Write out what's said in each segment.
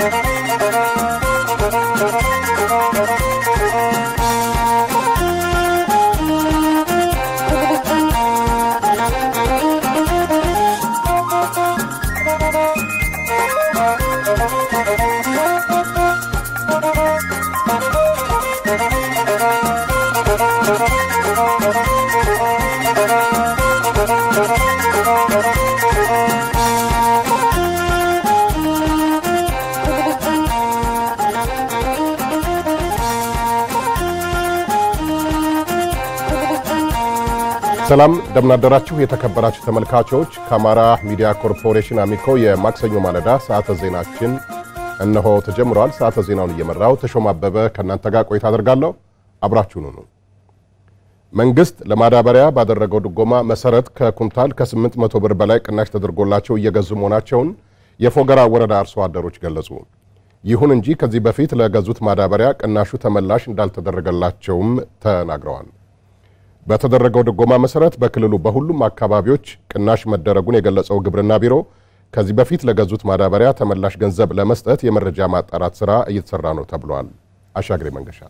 ሰላም እንደምናደራችሁ የተከበራችሁ ተመልካቾች፣ ከአማራ ሚዲያ ኮርፖሬሽን አሚኮ የማክሰኞ ማለዳ ሰዓተ ዜናችን እነሆ ተጀምሯል። ሰዓተ ዜናውን እየመራው ተሾም አበበ ከእናንተ ጋር ቆይታ አደርጋለሁ። አብራችሁን ሁኑ። መንግስት ለማዳበሪያ ባደረገው ድጎማ መሰረት ከኩንታል ከ800 ብር በላይ ቅናሽ ተደርጎላቸው እየገዙ መሆናቸውን የፎገራ ወረዳ አርሶ አደሮች ገለጹ። ይሁን እንጂ ከዚህ በፊት ለገዙት ማዳበሪያ ቅናሹ ተመላሽ እንዳልተደረገላቸውም ተናግረዋል። በተደረገው ድጎማ መሰረት በክልሉ በሁሉም አካባቢዎች ቅናሽ መደረጉን የገለጸው ግብርና ቢሮ ከዚህ በፊት ለገዙት ማዳበሪያ ተመላሽ ገንዘብ ለመስጠት የመረጃ ማጣራት ስራ እየተሰራ ነው ተብሏል። አሻግሬ መንገሻ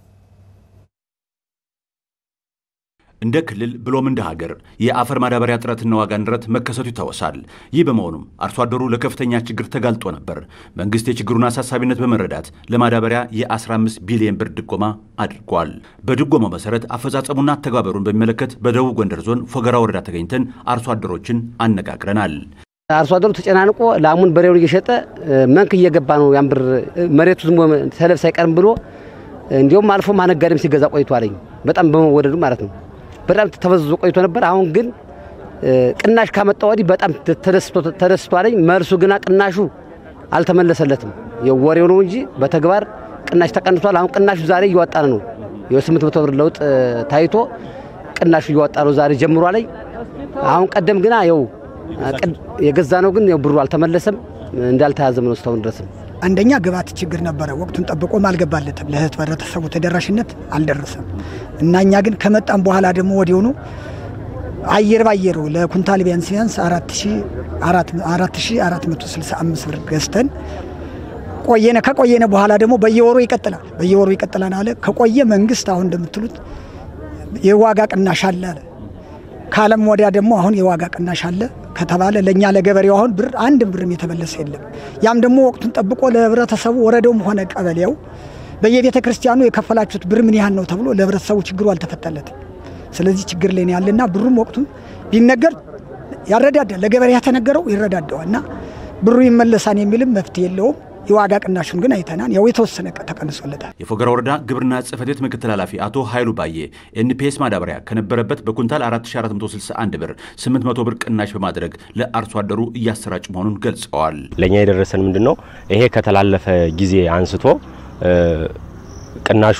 እንደ ክልል ብሎም እንደ ሀገር የአፈር ማዳበሪያ እጥረትና ዋጋ ንረት መከሰቱ ይታወሳል። ይህ በመሆኑም አርሶ አደሩ ለከፍተኛ ችግር ተጋልጦ ነበር። መንግስት የችግሩን አሳሳቢነት በመረዳት ለማዳበሪያ የ15 ቢሊዮን ብር ድጎማ አድርጓል። በድጎማው መሰረት አፈጻጸሙና አተገባበሩን በሚመለከት በደቡብ ጎንደር ዞን ፎገራ ወረዳ ተገኝተን አርሶ አደሮችን አነጋግረናል። አርሶ አደሩ ተጨናንቆ ላሙን በሬውን እየሸጠ መንክ እየገባ ነው። ያን ብር መሬቱ ዝም ሰለብ ሳይቀርም ብሎ እንዲሁም አልፎ ማነጋዴም ሲገዛ ቆይቶ አለኝ። በጣም በመወደዱ ማለት ነው። በጣም ተበዝዞ ቆይቶ ነበር። አሁን ግን ቅናሽ ካመጣ ወዲህ በጣም ተደስቶ አለኝ። መልሱ ግና ቅናሹ አልተመለሰለትም። የወሬው ነው እንጂ በተግባር ቅናሽ ተቀንሷል። አሁን ቅናሹ ዛሬ እየወጣ ነው። የስምንት መቶ ብር ለውጥ ታይቶ ቅናሹ እየወጣ ነው ዛሬ ጀምሮ አለኝ። አሁን ቀደም ግና ይኸው የገዛ ነው ግን ብሩ አልተመለሰም። እንዳልተያዘም ነው እስካሁን ድረስም አንደኛ ግብዓት ችግር ነበረ። ወቅቱን ጠብቆም አልገባለትም። ለህብረተሰቡ ተደራሽነት አልደረሰም እና እኛ ግን ከመጣም በኋላ ደግሞ ወዲያውኑ አየር ባየሩ ለኩንታል ቢያንስ ቢያንስ 4465 ብር ገዝተን ቆየነ። ከቆየነ በኋላ ደግሞ በየወሩ ይቀጥላል በየወሩ ይቀጥላል አለ። ከቆየ መንግስት አሁን እንደምትሉት የዋጋ ቅናሽ አለ አለ። ካለም ወዲያ ደግሞ አሁን የዋጋ ቅናሽ አለ ከተባለ ለእኛ ለገበሬው አሁን ብር አንድ ብርም የተመለሰ የለም። ያም ደግሞ ወቅቱን ጠብቆ ለህብረተሰቡ ወረዳውም ሆነ ቀበሌው በየቤተ ክርስቲያኑ የከፈላችሁት ብር ምን ያህል ነው ተብሎ ለህብረተሰቡ ችግሩ አልተፈታለትም። ስለዚህ ችግር ላይ ያለና ብሩም ወቅቱን ቢነገር ያረዳዳል። ለገበሬ የተነገረው ይረዳደዋል እና ብሩ ይመለሳን የሚልም መፍትሄ የለውም። የዋጋ ቅናሹን ግን አይተናል። ያው የተወሰነ ተቀንሶለታል። የፎገራ ወረዳ ግብርና ጽሕፈት ቤት ምክትል ኃላፊ አቶ ኃይሉ ባዬ ኤንፒኤስ ማዳበሪያ ከነበረበት በኩንታል 4461 ብር 800 ብር ቅናሽ በማድረግ ለአርሶ አደሩ እያሰራጭ መሆኑን ገልጸዋል። ለእኛ የደረሰን ምንድን ነው? ይሄ ከተላለፈ ጊዜ አንስቶ ቅናሹ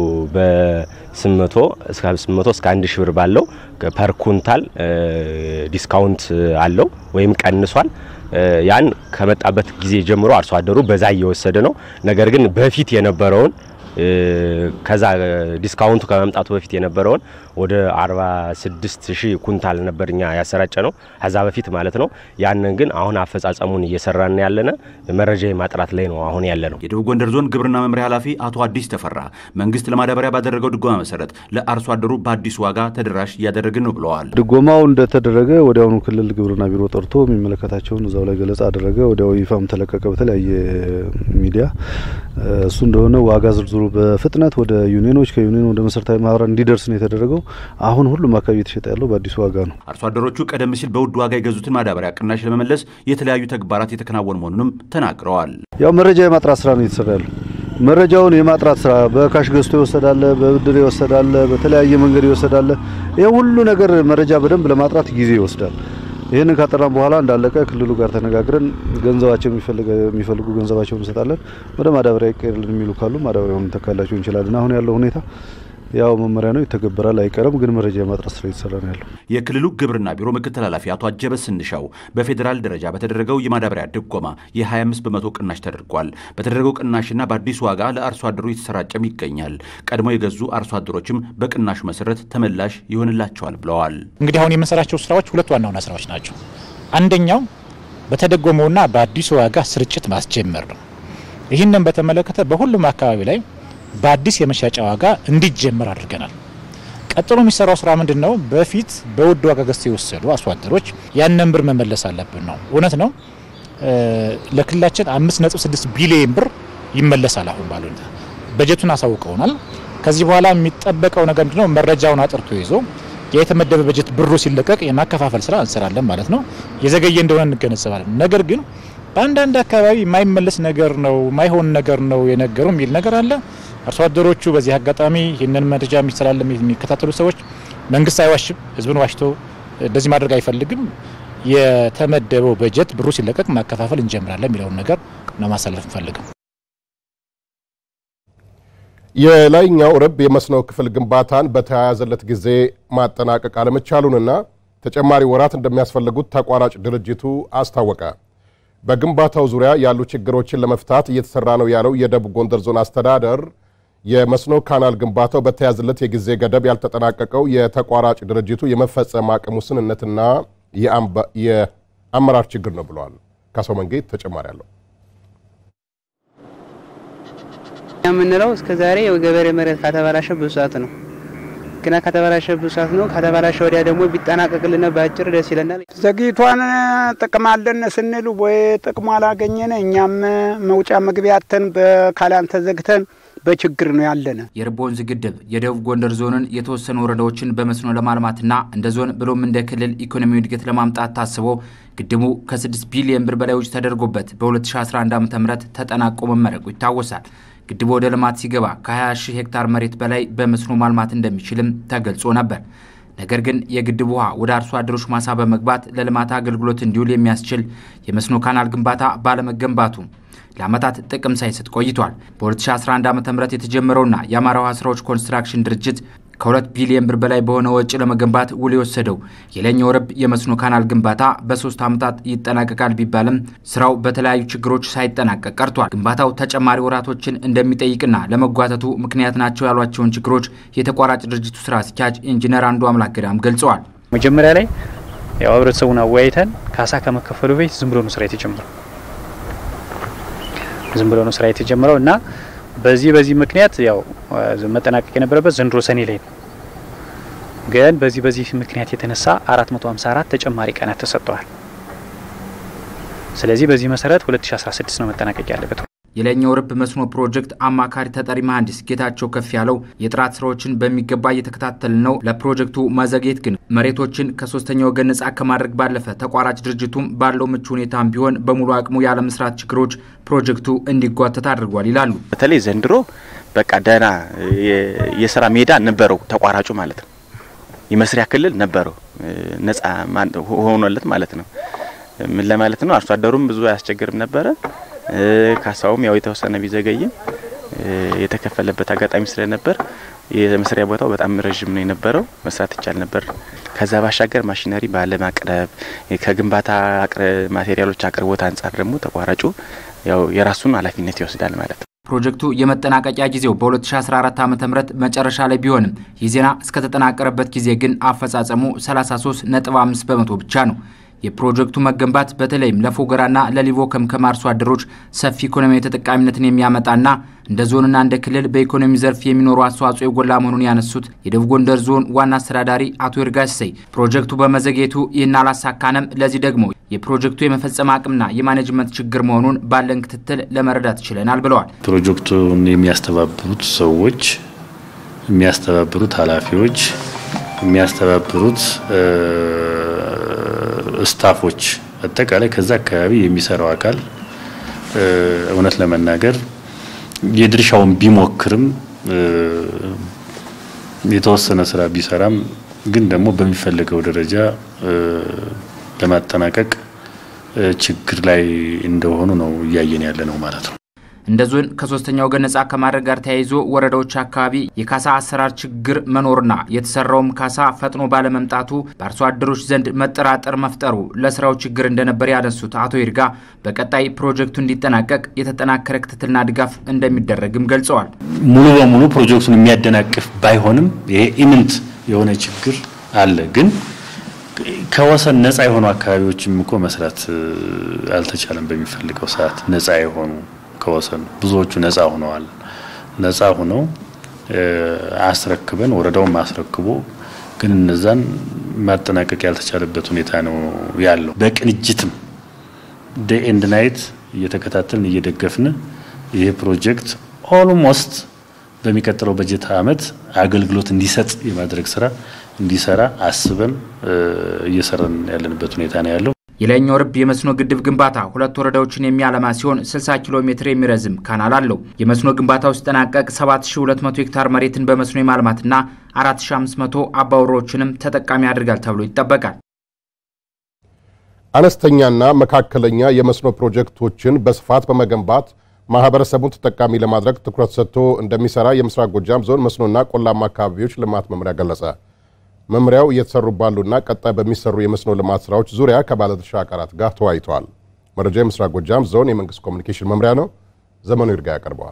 በ800 እስከ 800 እስከ 1 ሺህ ብር ባለው ፐር ኩንታል ዲስካውንት አለው ወይም ቀንሷል። ያን ከመጣበት ጊዜ ጀምሮ አርሶ አደሩ በዛ እየወሰደ ነው። ነገር ግን በፊት የነበረውን ከዛ ዲስካውንቱ ከመምጣቱ በፊት የነበረውን ወደ 46 ሺህ ኩንታል ነበር እኛ ያሰራጨ ነው ከዛ በፊት ማለት ነው። ያንን ግን አሁን አፈጻጸሙን እየሰራን ያለነ መረጃ ማጥራት ላይ ነው አሁን ያለ ነው። የደቡብ ጎንደር ዞን ግብርና መምሪያ ኃላፊ አቶ አዲስ ተፈራ መንግስት ለማዳበሪያ ባደረገው ድጎማ መሰረት ለአርሶ አደሩ በአዲስ ዋጋ ተደራሽ እያደረግን ነው ብለዋል። ድጎማው እንደተደረገ ወዲያውኑ ክልል ግብርና ቢሮ ጠርቶ የሚመለከታቸውን እዛው ላይ ገለጻ አደረገ። ወዲያው ይፋም ተለቀቀ በተለያየ ሚዲያ። እሱ እንደሆነ ዋጋ ዝርዝሩ በፍጥነት ወደ ዩኒዮኖች ከዩኒዮን ወደ መሰረታዊ ማህበራት እንዲደርስ ነው የተደረገው። አሁን ሁሉም አካባቢ የተሸጠ ያለው በአዲሱ ዋጋ ነው። አርሶ አደሮቹ ቀደም ሲል በውድ ዋጋ የገዙትን ማዳበሪያ ቅናሽ ለመመለስ የተለያዩ ተግባራት የተከናወኑ መሆኑንም ተናግረዋል። ያው መረጃ የማጥራት ስራ ነው እየተሰራ ያለው። መረጃውን የማጥራት ስራ በካሽ ገዝቶ ይወሰዳለ፣ በብድር ይወሰዳለ፣ በተለያየ መንገድ ይወሰዳለ። ይህ ሁሉ ነገር መረጃ በደንብ ለማጥራት ጊዜ ይወስዳል። ይህንን ካጠራን በኋላ እንዳለቀ ክልሉ ጋር ተነጋግረን ገንዘባቸው የሚፈልጉ ገንዘባቸውን እንሰጣለን። ወደ ማዳበሪያ ይቀርልን የሚሉ ካሉ ማዳበሪያውን እንተካላቸው እንችላለን። አሁን ያለው ሁኔታ ያው መመሪያ ነው፣ ይተገበራል፣ አይቀርም። ግን መረጃ የማጥራት ስራ እየተሰራ ነው ያለው። የክልሉ ግብርና ቢሮ ምክትል ኃላፊ አቶ አጀበ ስንሻው በፌዴራል ደረጃ በተደረገው የማዳበሪያ ድጎማ የ25 በመቶ ቅናሽ ተደርጓል። በተደረገው ቅናሽና በአዲሱ ዋጋ ለአርሶ አደሩ የተሰራጨም ይገኛል። ቀድሞ የገዙ አርሶ አደሮችም በቅናሹ መሰረት ተመላሽ ይሆንላቸዋል ብለዋል። እንግዲህ አሁን የምንሰራቸው ስራዎች ሁለት ዋና ዋና ስራዎች ናቸው። አንደኛው በተደጎመውና በአዲሱ ዋጋ ስርጭት ማስጀመር ነው። ይህንን በተመለከተ በሁሉም አካባቢ ላይ በአዲስ የመሸጫ ዋጋ እንዲጀመር አድርገናል። ቀጥሎ የሚሰራው ስራ ምንድን ነው? በፊት በውድ ዋጋ ገዝተው የወሰዱ አርሶ አደሮች ያንን ብር መመለስ አለብን ነው። እውነት ነው። ለክልላችን 5.6 ቢሊዮን ብር ይመለሳል። አሁን ባሉ በጀቱን አሳውቀውናል። ከዚህ በኋላ የሚጠበቀው ነገር ምንድነው? መረጃውን አጥርቶ ይዞ የተመደበ በጀት ብሩ ሲለቀቅ የማከፋፈል ስራ እንሰራለን ማለት ነው። የዘገየ እንደሆነ እንገነዘባለን። ነገር ግን በአንዳንድ አካባቢ የማይመለስ ነገር ነው የማይሆን ነገር ነው የነገሩ የሚል ነገር አለ። አርሶ አደሮቹ በዚህ አጋጣሚ ይህንን መረጃ የሚስተላለም የሚከታተሉ ሰዎች መንግስት አይዋሽም፣ ህዝብን ዋሽቶ እንደዚህ ማድረግ አይፈልግም። የተመደበው በጀት ብሩ ሲለቀቅ ማከፋፈል እንጀምራለን የሚለውን ነገር ነው ማሳለፍ እንፈልግም። የላይኛው ርብ የመስኖ ክፍል ግንባታን በተያያዘለት ጊዜ ማጠናቀቅ አለመቻሉንና ተጨማሪ ወራት እንደሚያስፈልጉት ተቋራጭ ድርጅቱ አስታወቀ። በግንባታው ዙሪያ ያሉ ችግሮችን ለመፍታት እየተሰራ ነው ያለው የደቡብ ጎንደር ዞን አስተዳደር የመስኖ ካናል ግንባታው በተያዘለት የጊዜ ገደብ ያልተጠናቀቀው የተቋራጭ ድርጅቱ የመፈጸም አቅም ውስንነትና የአመራር ችግር ነው ብለዋል። ካሰው መንጌት ተጨማሪ አለው። የምንለው እስከ ዛሬ የገበሬ መሬት ከተበላሸ ብዙ ሰዓት ነው ግና ከተበላሸ ብዙ ሰዓት ነው። ከተበላሸ ወዲያ ደግሞ ቢጠናቀቅልን በአጭር ደስ ይለናል። ዘግይቷን ጥቅም አለን ስንል ወይ ጥቅሙ አላገኘን እኛም መውጫ መግቢያተን በካላን ተዘግተን በችግር ነው ያለነ። የርብ ወንዝ ግድብ የደቡብ ጎንደር ዞንን የተወሰኑ ወረዳዎችን በመስኖ ለማልማትና እንደ ዞን ብሎም እንደ ክልል ኢኮኖሚ እድገት ለማምጣት ታስቦ ግድቡ ከ6 ቢሊዮን ብር በላይ ወጪ ተደርጎበት በ2011 ዓ ም ተጠናቆ መመረቁ ይታወሳል። ግድቡ ወደ ልማት ሲገባ ከ20 ሺህ ሄክታር መሬት በላይ በመስኖ ማልማት እንደሚችልም ተገልጾ ነበር። ነገር ግን የግድቡ ውሃ ወደ አርሶ አደሮች ማሳ በመግባት ለልማት አገልግሎት እንዲውል የሚያስችል የመስኖ ካናል ግንባታ ባለመገንባቱ ለዓመታት ጥቅም ሳይሰጥ ቆይቷል። በ2011 ዓ ም የተጀመረውና የአማራ ውሃ ስራዎች ኮንስትራክሽን ድርጅት ከሁለት ቢሊዮን ብር በላይ በሆነ ወጪ ለመገንባት ውል የወሰደው የላይኛው ርብ የመስኖ ካናል ግንባታ በሶስት ዓመታት ይጠናቀቃል ቢባልም ስራው በተለያዩ ችግሮች ሳይጠናቀቅ ቀርቷል። ግንባታው ተጨማሪ ወራቶችን እንደሚጠይቅና ለመጓተቱ ምክንያት ናቸው ያሏቸውን ችግሮች የተቋራጭ ድርጅቱ ስራ አስኪያጅ ኢንጂነር አንዱ አምላክ ገዳም ገልጸዋል። መጀመሪያ ላይ ያው ህብረተሰቡን አወያይተን ካሳ ከመከፈሉ በፊት ዝም ብሎ ነው ስራ የተጀመረው ዝም ብሎ ነው ስራ የተጀመረው እና በዚህ በዚህ ምክንያት ያው መጠናቀቅ የነበረበት ዘንድሮ ሰኔ ላይ ነው። ግን በዚህ በዚህ ምክንያት የተነሳ 454 ተጨማሪ ቀናት ተሰጥተዋል። ስለዚህ በዚህ መሰረት 2016 ነው መጠናቀቅ ያለበት። የላይኛው ርብ መስኖ ፕሮጀክት አማካሪ ተጠሪ መሐንዲስ ጌታቸው ከፍ ያለው የጥራት ስራዎችን በሚገባ እየተከታተል ነው። ለፕሮጀክቱ መዘግየት ግን መሬቶችን ከሶስተኛ ወገን ነጻ ከማድረግ ባለፈ ተቋራጭ ድርጅቱም ባለው ምቹ ሁኔታም ቢሆን በሙሉ አቅሙ ያለመስራት ችግሮች ፕሮጀክቱ እንዲጓተት አድርጓል ይላሉ። በተለይ ዘንድሮ በቃ ደህና የስራ ሜዳ ነበረው ተቋራጩ ማለት ነው። የመስሪያ ክልል ነበረው ነጻ ሆኖለት ማለት ነው። ምን ለማለት ነው? አርሶ አደሩም ብዙ አያስቸግርም ነበረ። ካሳውም ያው የተወሰነ ቢዘገይም የተከፈለበት አጋጣሚ ስለነበር የመስሪያ ቦታው በጣም ረዥም ነው የነበረው። መስራት ይቻል ነበር። ከዛ ባሻገር ማሽነሪ ባለማቅረብ ከግንባታ ማቴሪያሎች አቅርቦት አንጻር ደግሞ ተቋራጩ ያው የራሱን ኃላፊነት ይወስዳል ማለት ነው። ፕሮጀክቱ የመጠናቀቂያ ጊዜው በ2014 ዓ ም መጨረሻ ላይ ቢሆንም ይህ ዜና እስከተጠናቀረበት ጊዜ ግን አፈጻጸሙ 33.5 በመቶ ብቻ ነው። የፕሮጀክቱ መገንባት በተለይም ለፎገራና ለሊቦ ከምከም አርሶ አደሮች ሰፊ ኢኮኖሚያዊ ተጠቃሚነትን የሚያመጣና እንደ ዞንና እንደ ክልል በኢኮኖሚ ዘርፍ የሚኖሩ አስተዋጽኦ የጎላ መሆኑን ያነሱት የደቡብ ጎንደር ዞን ዋና አስተዳዳሪ አቶ ይርጋ ሲሳይ ፕሮጀክቱ በመዘግየቱ ይህን አላሳካንም፣ ለዚህ ደግሞ የፕሮጀክቱ የመፈጸም አቅምና የማኔጅመንት ችግር መሆኑን ባለን ክትትል ለመረዳት ችለናል ብለዋል። ፕሮጀክቱን የሚያስተባብሩት ሰዎች፣ የሚያስተባብሩት ኃላፊዎች፣ የሚያስተባብሩት ስታፎች አጠቃላይ ከዛ አካባቢ የሚሰራው አካል እውነት ለመናገር የድርሻውን ቢሞክርም የተወሰነ ስራ ቢሰራም ግን ደግሞ በሚፈለገው ደረጃ ለማጠናቀቅ ችግር ላይ እንደሆኑ ነው እያየን ያለ ነው ማለት ነው። እንደ ዞን ከሶስተኛ ወገን ነጻ ከማድረግ ጋር ተያይዞ ወረዳዎች አካባቢ የካሳ አሰራር ችግር መኖርና የተሰራውም ካሳ ፈጥኖ ባለመምጣቱ በአርሶ አደሮች ዘንድ መጠራጠር መፍጠሩ ለስራው ችግር እንደነበር ያነሱት አቶ ይርጋ በቀጣይ ፕሮጀክቱ እንዲጠናቀቅ የተጠናከረ ክትትልና ድጋፍ እንደሚደረግም ገልጸዋል። ሙሉ በሙሉ ፕሮጀክቱን የሚያደናቅፍ ባይሆንም ይሄ ኢምንት የሆነ ችግር አለ ግን ከወሰን ነጻ የሆኑ አካባቢዎችም እኮ መስራት አልተቻለም። በሚፈልገው ሰዓት ነጻ የሆኑ ከወሰን ብዙዎቹ ነፃ ሆነዋል። ነፃ ሆነው አስረክበን ወረዳውን አስረክቦ ግን እነዛን ማጠናቀቅ ያልተቻለበት ሁኔታ ነው ያለው። በቅንጅትም ዴይ ኤንድ ናይት እየተከታተልን እየደገፍን ይሄ ፕሮጀክት ኦልሞስት በሚቀጥለው በጀት ዓመት አገልግሎት እንዲሰጥ የማድረግ ስራ እንዲሰራ አስበን እየሰራን ያለንበት ሁኔታ ነው ያለው። የላይኛው ርብ የመስኖ ግድብ ግንባታ ሁለት ወረዳዎችን የሚያለማ ሲሆን 60 ኪሎ ሜትር የሚረዝም ካናል አለው። የመስኖ ግንባታው ሲጠናቀቅ 7200 ሄክታር መሬትን በመስኖ የማልማትና 4500 አባወሮችንም ተጠቃሚ ያደርጋል ተብሎ ይጠበቃል። አነስተኛና መካከለኛ የመስኖ ፕሮጀክቶችን በስፋት በመገንባት ማህበረሰቡን ተጠቃሚ ለማድረግ ትኩረት ሰጥቶ እንደሚሰራ የምስራቅ ጎጃም ዞን መስኖና ቆላማ አካባቢዎች ልማት መምሪያ ገለጸ። መምሪያው እየተሰሩ ባሉና ቀጣይ በሚሰሩ የመስኖ ልማት ስራዎች ዙሪያ ከባለድርሻ አካላት ጋር ተወያይተዋል። መረጃ የምስራቅ ጎጃም ዞን የመንግስት ኮሚኒኬሽን መምሪያ ነው። ዘመኑ ይርጋ ያቀርበዋል።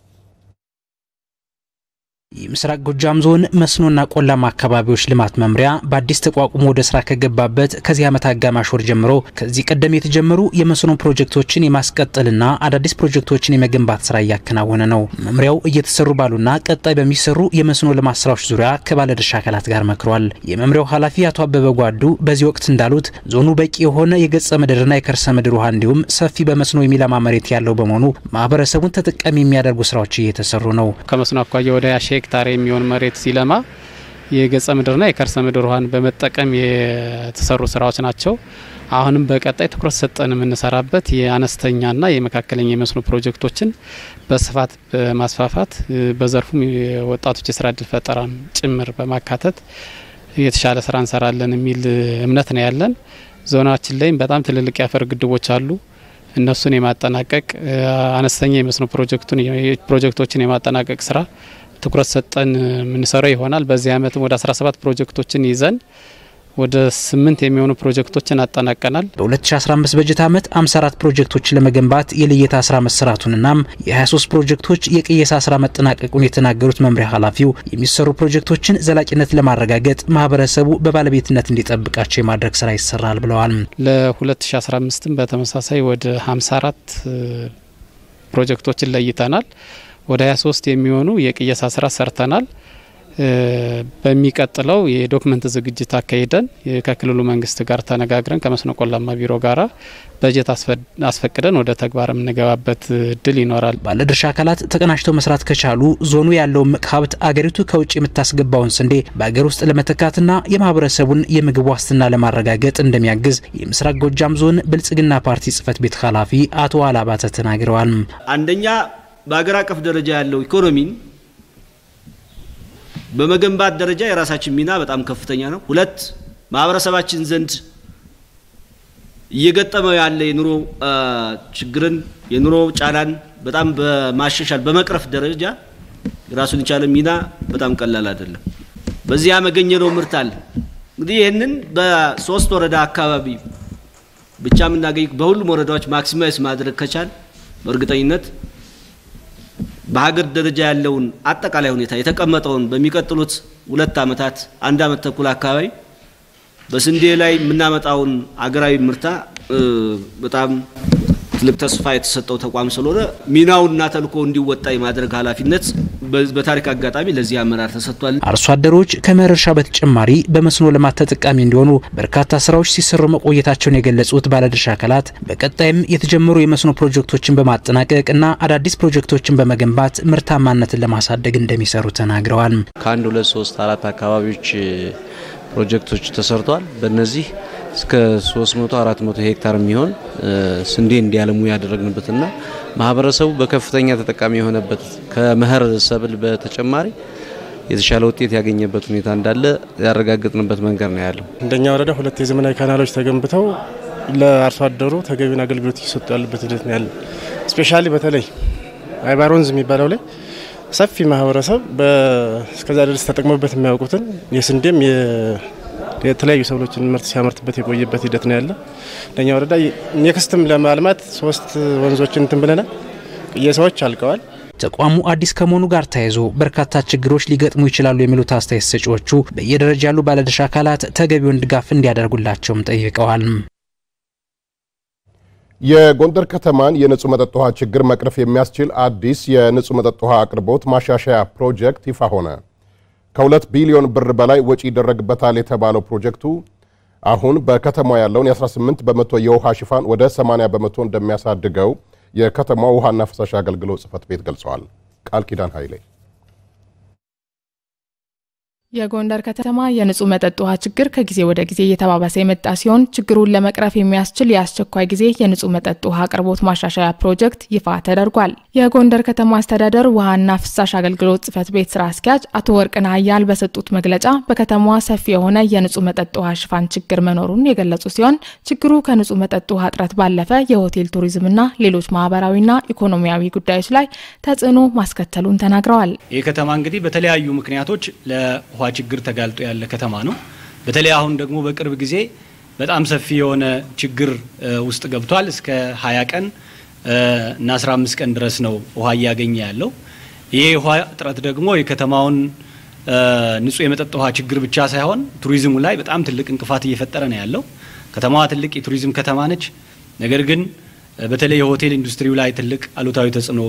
የምስራቅ ጎጃም ዞን መስኖና ቆላማ አካባቢዎች ልማት መምሪያ በአዲስ ተቋቁሞ ወደ ስራ ከገባበት ከዚህ ዓመት አጋማሽ ወር ጀምሮ ከዚህ ቀደም የተጀመሩ የመስኖ ፕሮጀክቶችን የማስቀጠልና አዳዲስ ፕሮጀክቶችን የመገንባት ስራ እያከናወነ ነው። መምሪያው እየተሰሩ ባሉና ቀጣይ በሚሰሩ የመስኖ ልማት ስራዎች ዙሪያ ከባለድርሻ አካላት ጋር መክሯል። የመምሪያው ኃላፊ አቶ አበበ ጓዱ በዚህ ወቅት እንዳሉት ዞኑ በቂ የሆነ የገጸ ምድርና የከርሰ ምድር ውሃ እንዲሁም ሰፊ በመስኖ የሚለማ መሬት ያለው በመሆኑ ማህበረሰቡን ተጠቃሚ የሚያደርጉ ስራዎች እየተሰሩ ነው። ከመስኖ አኳያ ወደ ሺ ሄክታር የሚሆን መሬት ሲለማ የገጸ ምድርና የከርሰ ምድር ውሃን በመጠቀም የተሰሩ ስራዎች ናቸው። አሁንም በቀጣይ ትኩረት ሰጠን የምንሰራበት የአነስተኛና የመካከለኛ የመስኖ ፕሮጀክቶችን በስፋት በማስፋፋት በዘርፉም የወጣቶች የስራ እድል ፈጠራን ጭምር በማካተት የተሻለ ስራ እንሰራለን የሚል እምነት ነው ያለን። ዞናችን ላይም በጣም ትልልቅ የአፈር ግድቦች አሉ። እነሱን የማጠናቀቅ አነስተኛ የመስኖ ፕሮጀክቶችን የማጠናቀቅ ስራ ትኩረት ሰጠን የምንሰራው ይሆናል። በዚህ አመትም ወደ 17 ፕሮጀክቶችን ይዘን ወደ ስምንት የሚሆኑ ፕሮጀክቶችን አጠናቀናል። በ2015 በጀት ዓመት 54 ፕሮጀክቶችን ለመገንባት የልየታ ስራ መሰራቱንናም የ23 ፕሮጀክቶች የቅየሳ ስራ መጠናቀቁን የተናገሩት መምሪያ ኃላፊው የሚሰሩ ፕሮጀክቶችን ዘላቂነት ለማረጋገጥ ማህበረሰቡ በባለቤትነት እንዲጠብቃቸው የማድረግ ስራ ይሰራል ብለዋል። ለ2015ም በተመሳሳይ ወደ 54 ፕሮጀክቶችን ለይተናል። ወደ 23 የሚሆኑ የቅየሳ ስራ ሰርተናል። በሚቀጥለው የዶክመንት ዝግጅት አካሂደን ከክልሉ መንግስት ጋር ተነጋግረን ከመስኖ ቆላማ ቢሮ ጋራ በጀት አስፈቅደን ወደ ተግባር የምንገባበት እድል ይኖራል። ባለድርሻ አካላት ተቀናጅተው መስራት ከቻሉ ዞኑ ያለውን ምቅ ሀብት አገሪቱ ከውጭ የምታስገባውን ስንዴ በአገር ውስጥ ለመተካትና የማህበረሰቡን የምግብ ዋስትና ለማረጋገጥ እንደሚያግዝ የምስራቅ ጎጃም ዞን ብልጽግና ፓርቲ ጽህፈት ቤት ኃላፊ አቶ አላባተ ተናግረዋል። አንደኛ በሀገር አቀፍ ደረጃ ያለው ኢኮኖሚን በመገንባት ደረጃ የራሳችን ሚና በጣም ከፍተኛ ነው። ሁለት ማህበረሰባችን ዘንድ እየገጠመው ያለ የኑሮ ችግርን የኑሮ ጫናን በጣም በማሻሻል በመቅረፍ ደረጃ ራሱን የቻለ ሚና በጣም ቀላል አይደለም። በዚህ ያመገኘነው ምርት አለ። እንግዲህ ይህንን በሶስት ወረዳ አካባቢ ብቻ የምናገኝ በሁሉም ወረዳዎች ማክሲማይዝ ማድረግ ከቻል በእርግጠኝነት በሀገር ደረጃ ያለውን አጠቃላይ ሁኔታ የተቀመጠውን በሚቀጥሉት ሁለት ዓመታት አንድ ዓመት ተኩል አካባቢ በስንዴ ላይ የምናመጣውን አገራዊ ምርታ በጣም ትልቅ ተስፋ የተሰጠው ተቋም ስለሆነ ሚናውና ተልእኮ እንዲወጣ የማድረግ ኃላፊነት በታሪክ አጋጣሚ ለዚህ አመራር ተሰጥቷል። አርሶ አደሮች ከመኸር እርሻ በተጨማሪ በመስኖ ልማት ተጠቃሚ እንዲሆኑ በርካታ ስራዎች ሲሰሩ መቆየታቸውን የገለጹት ባለድርሻ አካላት በቀጣይም የተጀመሩ የመስኖ ፕሮጀክቶችን በማጠናቀቅ እና አዳዲስ ፕሮጀክቶችን በመገንባት ምርታማነትን ለማሳደግ እንደሚሰሩ ተናግረዋል። ከአንድ ሁለት ሶስት አራት አካባቢዎች ፕሮጀክቶች ተሰርተዋል። በእነዚህ እስከ 300 400 ሄክታር የሚሆን ስንዴ እንዲያለሙ ያደረግንበትና ማህበረሰቡ በከፍተኛ ተጠቃሚ የሆነበት ከመኸር ሰብል በተጨማሪ የተሻለ ውጤት ያገኘበት ሁኔታ እንዳለ ያረጋገጥንበት መንገድ ነው ያለው። እንደኛ ወረዳ ሁለት የዘመናዊ ካናሎች ተገንብተው ለአርሶ አደሩ ተገቢውን አገልግሎት እየሰጡ ያሉበት ሂደት ነው ያለ። ስፔሻሊ በተለይ አይባር ወንዝ የሚባለው ላይ ሰፊ ማህበረሰብ እስከዛ ድረስ ተጠቅሞበት የሚያውቁትን የስንዴም የተለያዩ ሰብሎችን ምርት ሲያመርትበት የቆየበት ሂደት ነው ያለ። ለኛ ወረዳ ኔክስትም ለማልማት ሶስት ወንዞችን እንትን ብለናል። ቅየሳዎች አልቀዋል። ተቋሙ አዲስ ከመሆኑ ጋር ተያይዞ በርካታ ችግሮች ሊገጥሙ ይችላሉ የሚሉት አስተያየት ሰጪዎቹ በየደረጃ ያሉ ባለድርሻ አካላት ተገቢውን ድጋፍ እንዲያደርጉላቸውም ጠይቀዋል። የጎንደር ከተማን የንጹህ መጠጥ ውሃ ችግር መቅረፍ የሚያስችል አዲስ የንጹህ መጠጥ ውሃ አቅርቦት ማሻሻያ ፕሮጀክት ይፋ ሆነ። ከሁለት ቢሊዮን ብር በላይ ወጪ ይደረግበታል የተባለው ፕሮጀክቱ አሁን በከተማ ያለውን የ18 በመቶ የውሃ ሽፋን ወደ 80 በመቶ እንደሚያሳድገው የከተማው ውሃና ፍሳሽ አገልግሎት ጽሕፈት ቤት ገልጸዋል። ቃል ኪዳን ኃይሌ የጎንደር ከተማ የንጹህ መጠጥ ውሃ ችግር ከጊዜ ወደ ጊዜ እየተባባሰ የመጣ ሲሆን ችግሩን ለመቅረፍ የሚያስችል የአስቸኳይ ጊዜ የንጹህ መጠጥ ውሃ አቅርቦት ማሻሻያ ፕሮጀክት ይፋ ተደርጓል። የጎንደር ከተማ አስተዳደር ውሃና ፍሳሽ አገልግሎት ጽሕፈት ቤት ስራ አስኪያጅ አቶ ወርቅነህ አያል በሰጡት መግለጫ በከተማዋ ሰፊ የሆነ የንጹህ መጠጥ ውሃ ሽፋን ችግር መኖሩን የገለጹ ሲሆን ችግሩ ከንጹህ መጠጥ ውሃ እጥረት ባለፈ የሆቴል ቱሪዝምና ሌሎች ማህበራዊና ኢኮኖሚያዊ ጉዳዮች ላይ ተጽዕኖ ማስከተሉን ተናግረዋል። ይህ ከተማ እንግዲህ በተለያዩ ምክንያቶች ውሃ ችግር ተጋልጦ ያለ ከተማ ነው። በተለይ አሁን ደግሞ በቅርብ ጊዜ በጣም ሰፊ የሆነ ችግር ውስጥ ገብቷል። እስከ 20 ቀን እና 15 ቀን ድረስ ነው ውሃ እያገኘ ያለው። ይሄ ውሃ እጥረት ደግሞ የከተማውን ንጹህ የመጠጥ ውሃ ችግር ብቻ ሳይሆን ቱሪዝሙ ላይ በጣም ትልቅ እንቅፋት እየፈጠረ ነው ያለው። ከተማዋ ትልቅ የቱሪዝም ከተማ ነች። ነገር ግን በተለይ የሆቴል ኢንዱስትሪው ላይ ትልቅ አሉታዊ ተጽዕኖ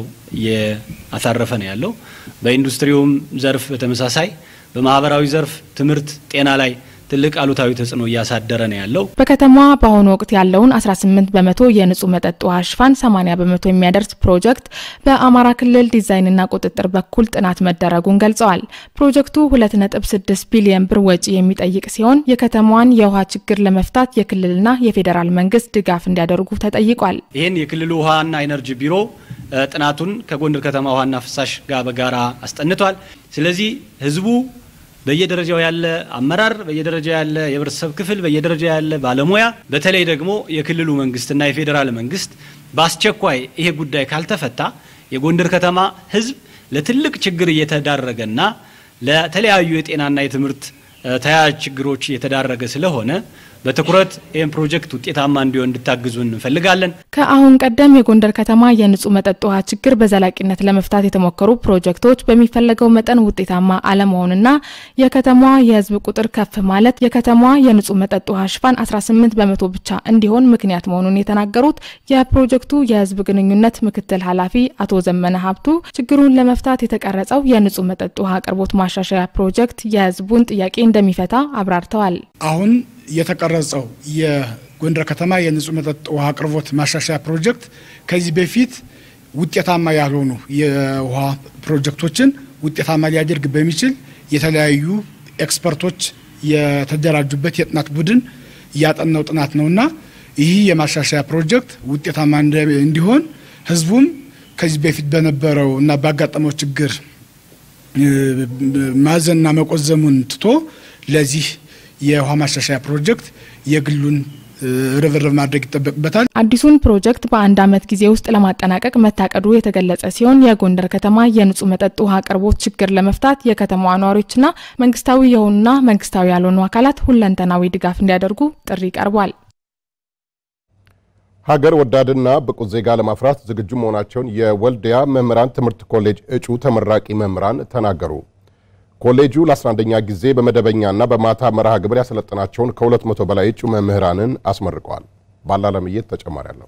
እያሳረፈ ነው ያለው። በኢንዱስትሪውም ዘርፍ በተመሳሳይ በማህበራዊ ዘርፍ ትምህርት፣ ጤና ላይ ትልቅ አሉታዊ ተጽዕኖ እያሳደረ ነው ያለው። በከተማዋ በአሁኑ ወቅት ያለውን 18 በመቶ የንጹህ መጠጥ ውሃ ሽፋን 80 በመቶ የሚያደርስ ፕሮጀክት በአማራ ክልል ዲዛይንና ቁጥጥር በኩል ጥናት መደረጉን ገልጸዋል። ፕሮጀክቱ 2.6 ቢሊዮን ብር ወጪ የሚጠይቅ ሲሆን የከተማዋን የውሃ ችግር ለመፍታት የክልልና የፌዴራል መንግስት ድጋፍ እንዲያደርጉ ተጠይቋል። ይህን የክልሉ ውሃና ኢነርጂ ቢሮ ጥናቱን ከጎንደር ከተማ ውሃና ፍሳሽ ጋር በጋራ አስጠንቷል። ስለዚህ ህዝቡ በየደረጃው ያለ አመራር፣ በየደረጃው ያለ የህብረተሰብ ክፍል፣ በየደረጃው ያለ ባለሙያ፣ በተለይ ደግሞ የክልሉ መንግስትና የፌዴራል መንግስት በአስቸኳይ ይሄ ጉዳይ ካልተፈታ የጎንደር ከተማ ህዝብ ለትልቅ ችግር እየተዳረገና ለተለያዩ የጤናና የትምህርት ተያያዥ ችግሮች እየተዳረገ ስለሆነ በትኩረት ይህን ፕሮጀክት ውጤታማ እንዲሆን እንድታግዙን እንፈልጋለን። ከአሁን ቀደም የጎንደር ከተማ የንጹህ መጠጥ ውሃ ችግር በዘላቂነት ለመፍታት የተሞከሩ ፕሮጀክቶች በሚፈለገው መጠን ውጤታማ አለመሆንና የከተማዋ የህዝብ ቁጥር ከፍ ማለት የከተማዋ የንጹህ መጠጥ ውሃ ሽፋን 18 በመቶ ብቻ እንዲሆን ምክንያት መሆኑን የተናገሩት የፕሮጀክቱ የህዝብ ግንኙነት ምክትል ኃላፊ አቶ ዘመነ ሀብቱ ችግሩን ለመፍታት የተቀረጸው የንጹህ መጠጥ ውሃ አቅርቦት ማሻሻያ ፕሮጀክት የህዝቡን ጥያቄ እንደሚፈታ አብራርተዋል። አሁን የተቀረጸው የጎንደር ከተማ የንጹህ መጠጥ ውሃ አቅርቦት ማሻሻያ ፕሮጀክት ከዚህ በፊት ውጤታማ ያልሆኑ የውሃ ፕሮጀክቶችን ውጤታማ ሊያደርግ በሚችል የተለያዩ ኤክስፐርቶች የተደራጁበት የጥናት ቡድን ያጠናው ጥናት ነውና ይህ የማሻሻያ ፕሮጀክት ውጤታማ እንዲሆን ህዝቡም ከዚህ በፊት በነበረው እና ባጋጠመው ችግር ማዘንና መቆዘሙን ትቶ ለዚህ የውሃ ማሻሻያ ፕሮጀክት የግሉን ርብርብ ማድረግ ይጠበቅበታል። አዲሱን ፕሮጀክት በአንድ ዓመት ጊዜ ውስጥ ለማጠናቀቅ መታቀዱ የተገለጸ ሲሆን የጎንደር ከተማ የንጹህ መጠጥ ውሃ አቅርቦት ችግር ለመፍታት የከተማዋ ነዋሪዎችና መንግስታዊ የሆኑና መንግስታዊ ያልሆኑ አካላት ሁለንተናዊ ድጋፍ እንዲያደርጉ ጥሪ ቀርቧል። ሀገር ወዳድና ብቁ ዜጋ ለማፍራት ዝግጁ መሆናቸውን የወልዲያ መምህራን ትምህርት ኮሌጅ እጩ ተመራቂ መምህራን ተናገሩ። ኮሌጁ ለ11ኛ ጊዜ በመደበኛና በማታ መርሃ ግብር ያሰለጠናቸውን ከ200 በላይ እጩ መምህራንን አስመርቀዋል። ባላለምየት ተጨማሪ አለው።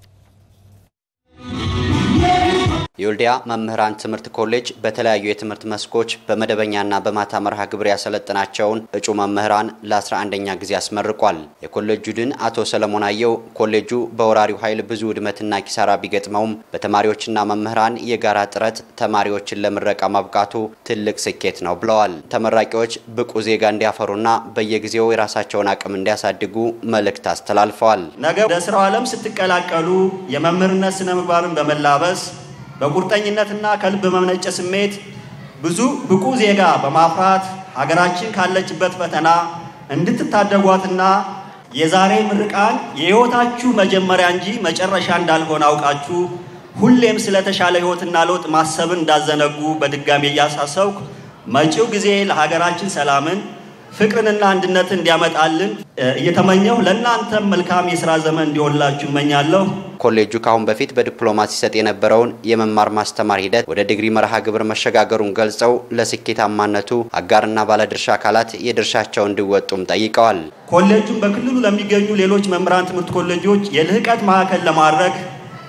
የወልዲያ መምህራን ትምህርት ኮሌጅ በተለያዩ የትምህርት መስኮች በመደበኛና በማታ መርሃ ግብር ያሰለጠናቸውን እጩ መምህራን ለ11ኛ ጊዜ አስመርቋል። የኮሌጁ ድን አቶ ሰለሞን አየው ኮሌጁ በወራሪው ኃይል ብዙ ውድመትና ኪሳራ ቢገጥመውም በተማሪዎችና መምህራን የጋራ ጥረት ተማሪዎችን ለምረቃ ማብቃቱ ትልቅ ስኬት ነው ብለዋል። ተመራቂዎች ብቁ ዜጋ እንዲያፈሩና በየጊዜው የራሳቸውን አቅም እንዲያሳድጉ መልእክት አስተላልፈዋል። ነገ ወደ ስራው ዓለም ስትቀላቀሉ የመምህርነት ስነ ምግባርን በመላበስ በቁርጠኝነትና ከልብ በመነጨ ስሜት ብዙ ብቁ ዜጋ በማፍራት ሀገራችን ካለችበት ፈተና እንድትታደጓትና የዛሬ ምርቃን የሕይወታችሁ መጀመሪያ እንጂ መጨረሻ እንዳልሆነ አውቃችሁ ሁሌም ስለተሻለ ሕይወትና ለውጥ ማሰብን እንዳዘነጉ በድጋሚ እያሳሰብኩ መጪው ጊዜ ለሀገራችን ሰላምን ፍቅርንና አንድነትን እንዲያመጣልን እየተመኘሁ ለእናንተም መልካም የስራ ዘመን እንዲሆንላችሁ እመኛለሁ። ኮሌጁ ከአሁን በፊት በዲፕሎማት ሲሰጥ የነበረውን የመማር ማስተማር ሂደት ወደ ዲግሪ መርሃ ግብር መሸጋገሩን ገልጸው ለስኬታማነቱ አጋርና ባለድርሻ አካላት የድርሻቸውን እንዲወጡም ጠይቀዋል። ኮሌጁን በክልሉ ለሚገኙ ሌሎች መምህራን ትምህርት ኮሌጆች የልህቀት ማዕከል ለማድረግ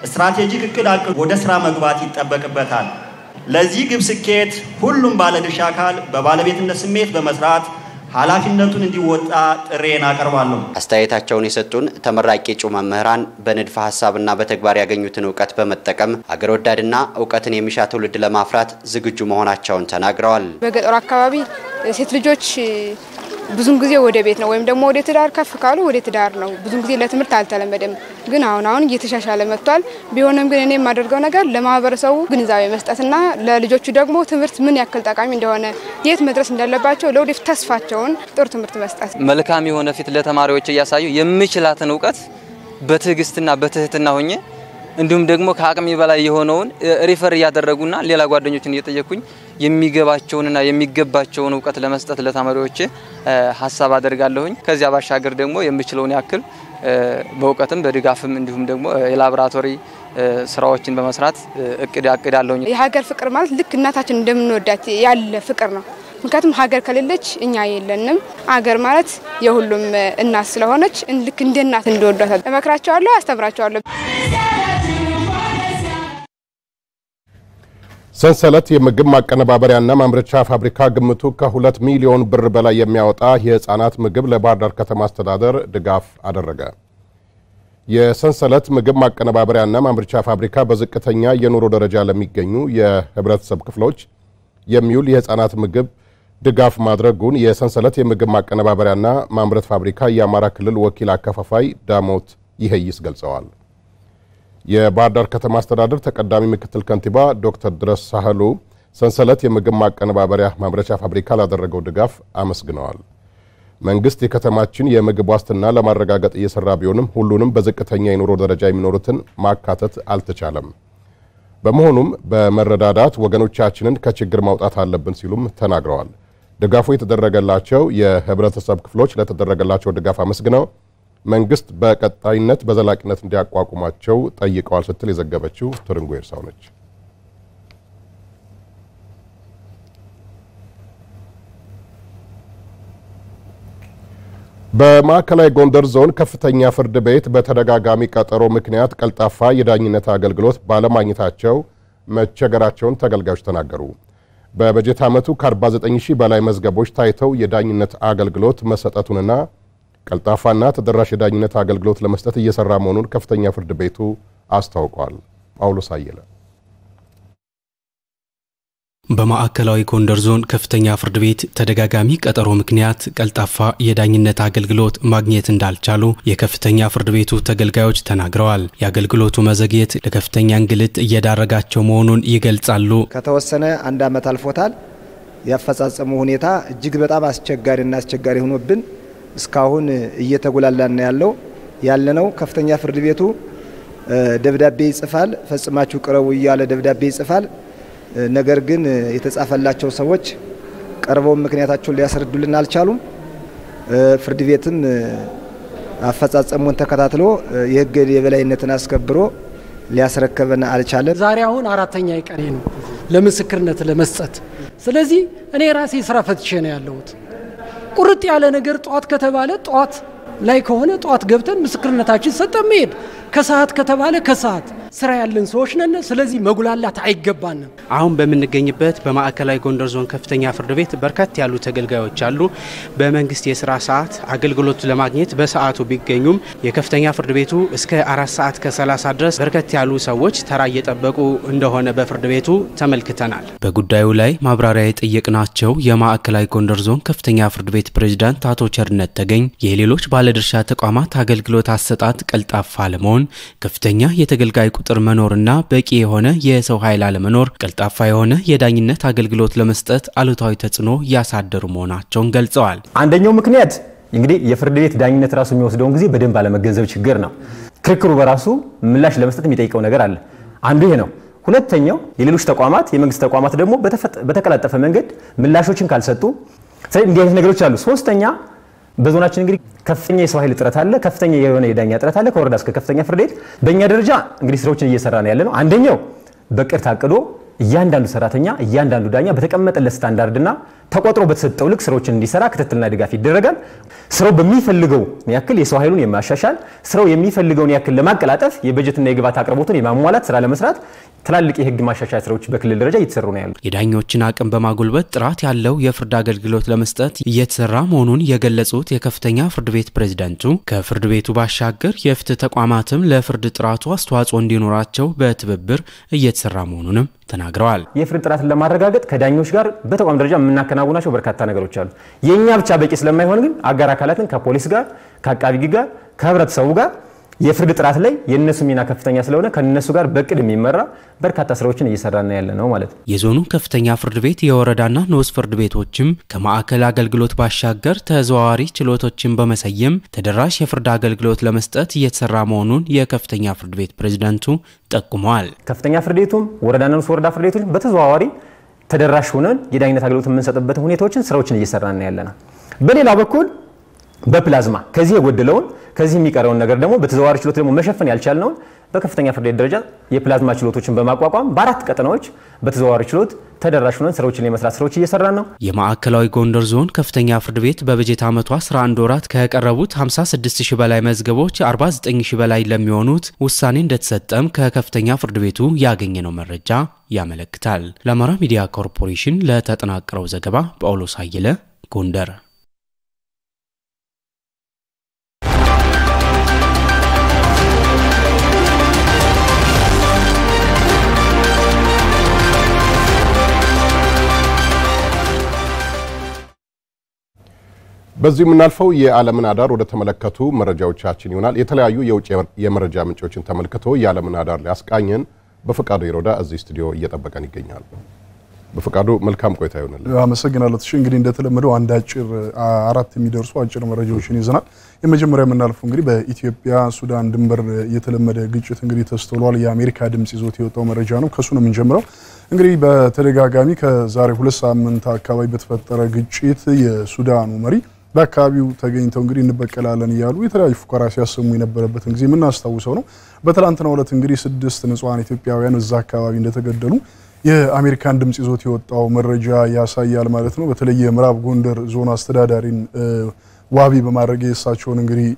ስትራቴጂክ እቅድ አቅዶ ወደ ስራ መግባት ይጠበቅበታል። ለዚህ ግብ ስኬት ሁሉም ባለድርሻ አካል በባለቤትነት ስሜት በመስራት ኃላፊነቱን እንዲወጣ ጥሬን አቀርባለሁ። አስተያየታቸውን የሰጡን ተመራቂ እጩ መምህራን በንድፈ ሀሳብና በተግባር ያገኙትን እውቀት በመጠቀም አገር ወዳድና እውቀትን የሚሻ ትውልድ ለማፍራት ዝግጁ መሆናቸውን ተናግረዋል። በገጠሩ አካባቢ ሴት ልጆች ብዙን ጊዜ ወደ ቤት ነው ወይም ደግሞ ወደ ትዳር ከፍ ካሉ ወደ ትዳር ነው። ብዙን ጊዜ ለትምህርት አልተለመደም፣ ግን አሁን አሁን እየተሻሻለ መጥቷል። ቢሆንም ግን እኔ የማደርገው ነገር ለማህበረሰቡ ግንዛቤ መስጠትና ለልጆቹ ደግሞ ትምህርት ምን ያክል ጠቃሚ እንደሆነ የት መድረስ እንዳለባቸው ለወደፊት ተስፋቸውን ጥሩ ትምህርት መስጠት መልካም የሆነ ፊት ለተማሪዎች እያሳዩ የምችላትን እውቀት በትዕግስትና በትህትና ሆኜ እንዲሁም ደግሞ ከአቅሜ በላይ የሆነውን ሪፈር እያደረጉና ሌላ ጓደኞችን እየጠየኩኝ የሚገባቸውንና የሚገባቸውን እውቀት ለመስጠት ለተማሪዎቼ ሀሳብ አደርጋለሁኝ። ከዚያ ባሻገር ደግሞ የምችለውን ያክል በእውቀትም በድጋፍም እንዲሁም ደግሞ የላቦራቶሪ ስራዎችን በመስራት እቅድ አቅዳለሁኝ። የሀገር ፍቅር ማለት ልክ እናታችን እንደምንወዳት ያለ ፍቅር ነው። ምክንያቱም ሀገር ከሌለች እኛ የለንም። ሀገር ማለት የሁሉም እናት ስለሆነች ልክ እንደ እናት እንደወዷታል። እመክራቸዋለሁ፣ አስተምራቸዋለሁ። ሰንሰለት የምግብ ማቀነባበሪያና ማምረቻ ፋብሪካ ግምቱ ከሁለት ሚሊዮን ብር በላይ የሚያወጣ የህፃናት ምግብ ለባህር ዳር ከተማ አስተዳደር ድጋፍ አደረገ። የሰንሰለት ምግብ ማቀነባበሪያና ማምረቻ ፋብሪካ በዝቅተኛ የኑሮ ደረጃ ለሚገኙ የህብረተሰብ ክፍሎች የሚውል የህፃናት ምግብ ድጋፍ ማድረጉን የሰንሰለት የምግብ ማቀነባበሪያና ማምረት ፋብሪካ የአማራ ክልል ወኪል አከፋፋይ ዳሞት ይሄይስ ገልጸዋል። የባህር ዳር ከተማ አስተዳደር ተቀዳሚ ምክትል ከንቲባ ዶክተር ድረስ ሳህሉ ሰንሰለት የምግብ ማቀነባበሪያ ማምረቻ ፋብሪካ ላደረገው ድጋፍ አመስግነዋል። መንግስት የከተማችን የምግብ ዋስትና ለማረጋገጥ እየሰራ ቢሆንም ሁሉንም በዝቅተኛ የኑሮ ደረጃ የሚኖሩትን ማካተት አልተቻለም። በመሆኑም በመረዳዳት ወገኖቻችንን ከችግር ማውጣት አለብን ሲሉም ተናግረዋል። ድጋፉ የተደረገላቸው የህብረተሰብ ክፍሎች ለተደረገላቸው ድጋፍ አመስግነው መንግስት በቀጣይነት በዘላቂነት እንዲያቋቁማቸው ጠይቀዋል ስትል የዘገበችው ትርንጎ ኤርሳው ነች። በማዕከላዊ ጎንደር ዞን ከፍተኛ ፍርድ ቤት በተደጋጋሚ ቀጠሮ ምክንያት ቀልጣፋ የዳኝነት አገልግሎት ባለማግኘታቸው መቸገራቸውን ተገልጋዮች ተናገሩ። በበጀት ዓመቱ ከ49 ሺህ በላይ መዝገቦች ታይተው የዳኝነት አገልግሎት መሰጠቱንና ቀልጣፋና ተደራሽ የዳኝነት አገልግሎት ለመስጠት እየሰራ መሆኑን ከፍተኛ ፍርድ ቤቱ አስታውቋል። ጳውሎስ አየለ በማዕከላዊ ጎንደር ዞን ከፍተኛ ፍርድ ቤት ተደጋጋሚ ቀጠሮ ምክንያት ቀልጣፋ የዳኝነት አገልግሎት ማግኘት እንዳልቻሉ የከፍተኛ ፍርድ ቤቱ ተገልጋዮች ተናግረዋል። የአገልግሎቱ መዘግየት ለከፍተኛ እንግልት እየዳረጋቸው መሆኑን ይገልጻሉ። ከተወሰነ አንድ ዓመት አልፎታል። ያፈጻጸሙ ሁኔታ እጅግ በጣም አስቸጋሪና አስቸጋሪ ሆኖብን እስካሁን እየተጎላላን ያለው ያለነው ከፍተኛ ፍርድ ቤቱ ደብዳቤ ይጽፋል፣ ፈጽማችሁ ቅረቡ እያለ ደብዳቤ ይጽፋል። ነገር ግን የተጻፈላቸው ሰዎች ቀርበው ምክንያታቸውን ሊያስረዱልን አልቻሉም። ፍርድ ቤትም አፈጻጸሙን ተከታትሎ የሕግ የበላይነትን አስከብሮ ሊያስረከበን አልቻለም። ዛሬ አሁን አራተኛ ቀኔ ነው ለምስክርነት ለመስጠት። ስለዚህ እኔ ራሴ ስራ ፈትቼ ነው ያለሁት። ቁርጥ ያለ ነገር ጠዋት ከተባለ ጠዋት ላይ ከሆነ ጠዋት ገብተን ምስክርነታችን ሰጠን መሄድ፣ ከሰዓት ከተባለ ከሰዓት ስራ ያለን ሰዎች ነን። ስለዚህ መጉላላት አይገባንም። አሁን በምንገኝበት በማዕከላዊ ጎንደር ዞን ከፍተኛ ፍርድ ቤት በርከት ያሉ ተገልጋዮች አሉ። በመንግስት የስራ ሰዓት አገልግሎት ለማግኘት በሰዓቱ ቢገኙም የከፍተኛ ፍርድ ቤቱ እስከ አራት ሰዓት ከሰላሳ ድረስ በርከት ያሉ ሰዎች ተራ እየጠበቁ እንደሆነ በፍርድ ቤቱ ተመልክተናል። በጉዳዩ ላይ ማብራሪያ የጠየቅናቸው የማዕከላዊ ጎንደር ዞን ከፍተኛ ፍርድ ቤት ፕሬዝዳንት አቶ ቸርነት ተገኝ የሌሎች ባለድርሻ ተቋማት አገልግሎት አሰጣጥ ቀልጣፋ አለመሆን፣ ከፍተኛ የተገልጋይ ቁጥር መኖርና በቂ የሆነ የሰው ኃይል አለመኖር ቀልጣፋ የሆነ የዳኝነት አገልግሎት ለመስጠት አሉታዊ ተጽዕኖ እያሳደሩ መሆናቸውን ገልጸዋል። አንደኛው ምክንያት እንግዲህ የፍርድ ቤት ዳኝነት ራሱ የሚወስደውን ጊዜ በደንብ አለመገንዘብ ችግር ነው። ክርክሩ በራሱ ምላሽ ለመስጠት የሚጠይቀው ነገር አለ። አንዱ ይሄ ነው። ሁለተኛው የሌሎች ተቋማት የመንግስት ተቋማት ደግሞ በተቀላጠፈ መንገድ ምላሾችን ካልሰጡ፣ ስለዚህ እንዲህ አይነት ነገሮች አሉ። ሶስተኛ በዞናችን እንግዲህ ከፍተኛ የሰው ኃይል እጥረት አለ። ከፍተኛ የሆነ የዳኛ እጥረት አለ። ከወረዳ እስከ ከፍተኛ ፍርድ ቤት በእኛ ደረጃ እንግዲህ ስራዎችን እየሰራ ነው ያለ ነው። አንደኛው በቅድ ታቅዶ እያንዳንዱ ሰራተኛ እያንዳንዱ ዳኛ በተቀመጠለት ስታንዳርድና ተቆጥሮ በተሰጠው ልክ ስራዎችን እንዲሰራ ክትትልና ድጋፍ ይደረጋል። ስራው በሚፈልገው ያክል የሰው ኃይሉን የማሻሻል ስራው የሚፈልገውን ያክል ለማቀላጠፍ የበጀትና የግብዓት አቅርቦትን የማሟላት ስራ ለመስራት ትላልቅ የህግ ማሻሻያ ስራዎች በክልል ደረጃ እየተሰሩ ነው ያሉት። የዳኞችን አቅም በማጎልበት ጥራት ያለው የፍርድ አገልግሎት ለመስጠት እየተሰራ መሆኑን የገለጹት የከፍተኛ ፍርድ ቤት ፕሬዝዳንቱ ከፍርድ ቤቱ ባሻገር የፍትህ ተቋማትም ለፍርድ ጥራቱ አስተዋጽኦ እንዲኖራቸው በትብብር እየተሰራ መሆኑንም ተናግረዋል። የፍርድ ጥራትን ለማረጋገጥ ከዳኞች ጋር በተቋም ደረጃ የምናከናውናቸው በርካታ ነገሮች አሉ። የእኛ ብቻ በቂ ስለማይሆን ግን አጋር አካላትን ከፖሊስ ጋር፣ ከአቃቢ ሕግ ጋር፣ ከህብረተሰቡ ጋር የፍርድ ጥራት ላይ የእነሱ ሚና ከፍተኛ ስለሆነ ከነሱ ጋር በቅድ የሚመራ በርካታ ስራዎችን እየሰራና ያለ ነው ማለት ነው። የዞኑ ከፍተኛ ፍርድ ቤት የወረዳና ንዑስ ፍርድ ቤቶችም ከማዕከል አገልግሎት ባሻገር ተዘዋዋሪ ችሎቶችን በመሰየም ተደራሽ የፍርድ አገልግሎት ለመስጠት እየተሰራ መሆኑን የከፍተኛ ፍርድ ቤት ፕሬዝዳንቱ ጠቁመዋል። ከፍተኛ ፍርድ ቤቱም ወረዳና ንዑስ ወረዳ ፍርድ ቤቶች በተዘዋዋሪ ተደራሽ ሆነን የዳኝነት አገልግሎት የምንሰጥበትን ሁኔታዎችን ስራዎችን እየሰራና ያለ ነው። በሌላ በኩል በፕላዝማ ከዚህ የጎደለውን ከዚህ የሚቀረውን ነገር ደግሞ በተዘዋዋሪ ችሎት ደግሞ መሸፈን ያልቻልነውን በከፍተኛ ፍርድ ቤት ደረጃ የፕላዝማ ችሎቶችን በማቋቋም በአራት ቀጠናዎች በተዘዋዋሪ ችሎት ተደራሽ ሆነን ስራዎችን የመስራት ስራዎች እየሰራን ነው። የማዕከላዊ ጎንደር ዞን ከፍተኛ ፍርድ ቤት በበጀት ዓመቱ 11 ወራት ከቀረቡት 56 ሺህ በላይ መዝገቦች 49 ሺህ በላይ ለሚሆኑት ውሳኔ እንደተሰጠም ከከፍተኛ ፍርድ ቤቱ ያገኘነው መረጃ ያመለክታል። ለአማራ ሚዲያ ኮርፖሬሽን ለተጠናቀረው ዘገባ ጳውሎስ አየለ ጎንደር። በዚህ የምናልፈው የዓለምን አዳር ወደ ተመለከቱ መረጃዎቻችን ይሆናል። የተለያዩ የውጭ የመረጃ ምንጮችን ተመልክቶ የዓለምን አዳር ሊያስቃኘን በፈቃዱ ይሮዳ እዚህ ስቱዲዮ እየጠበቀን ይገኛል። በፈቃዱ መልካም ቆይታ ይሆንልን። አመሰግናለሁ። እሺ እንግዲህ እንደተለመደው አንድ አጭር አራት የሚደርሱ አጭር መረጃዎችን ይዘናል። የመጀመሪያ የምናልፈው እንግዲህ በኢትዮጵያ ሱዳን ድንበር የተለመደ ግጭት እንግዲህ ተስተውሏል። የአሜሪካ ድምጽ ይዞት የወጣው መረጃ ነው። ከሱ ነው የምንጀምረው። እንግዲህ በተደጋጋሚ ከዛሬ ሁለት ሳምንት አካባቢ በተፈጠረ ግጭት የሱዳኑ መሪ በአካባቢው ተገኝተው እንግዲህ እንበቀላለን እያሉ የተለያዩ ፉከራ ሲያሰሙ የነበረበትን ጊዜ የምናስታውሰው ነው። በትላንትናው ዕለት እንግዲህ ስድስት ንጹሐን ኢትዮጵያውያን እዛ አካባቢ እንደተገደሉ የአሜሪካን ድምጽ ይዞት የወጣው መረጃ ያሳያል ማለት ነው። በተለይ የምዕራብ ጎንደር ዞን አስተዳዳሪን ዋቢ በማድረግ የእሳቸውን እንግዲህ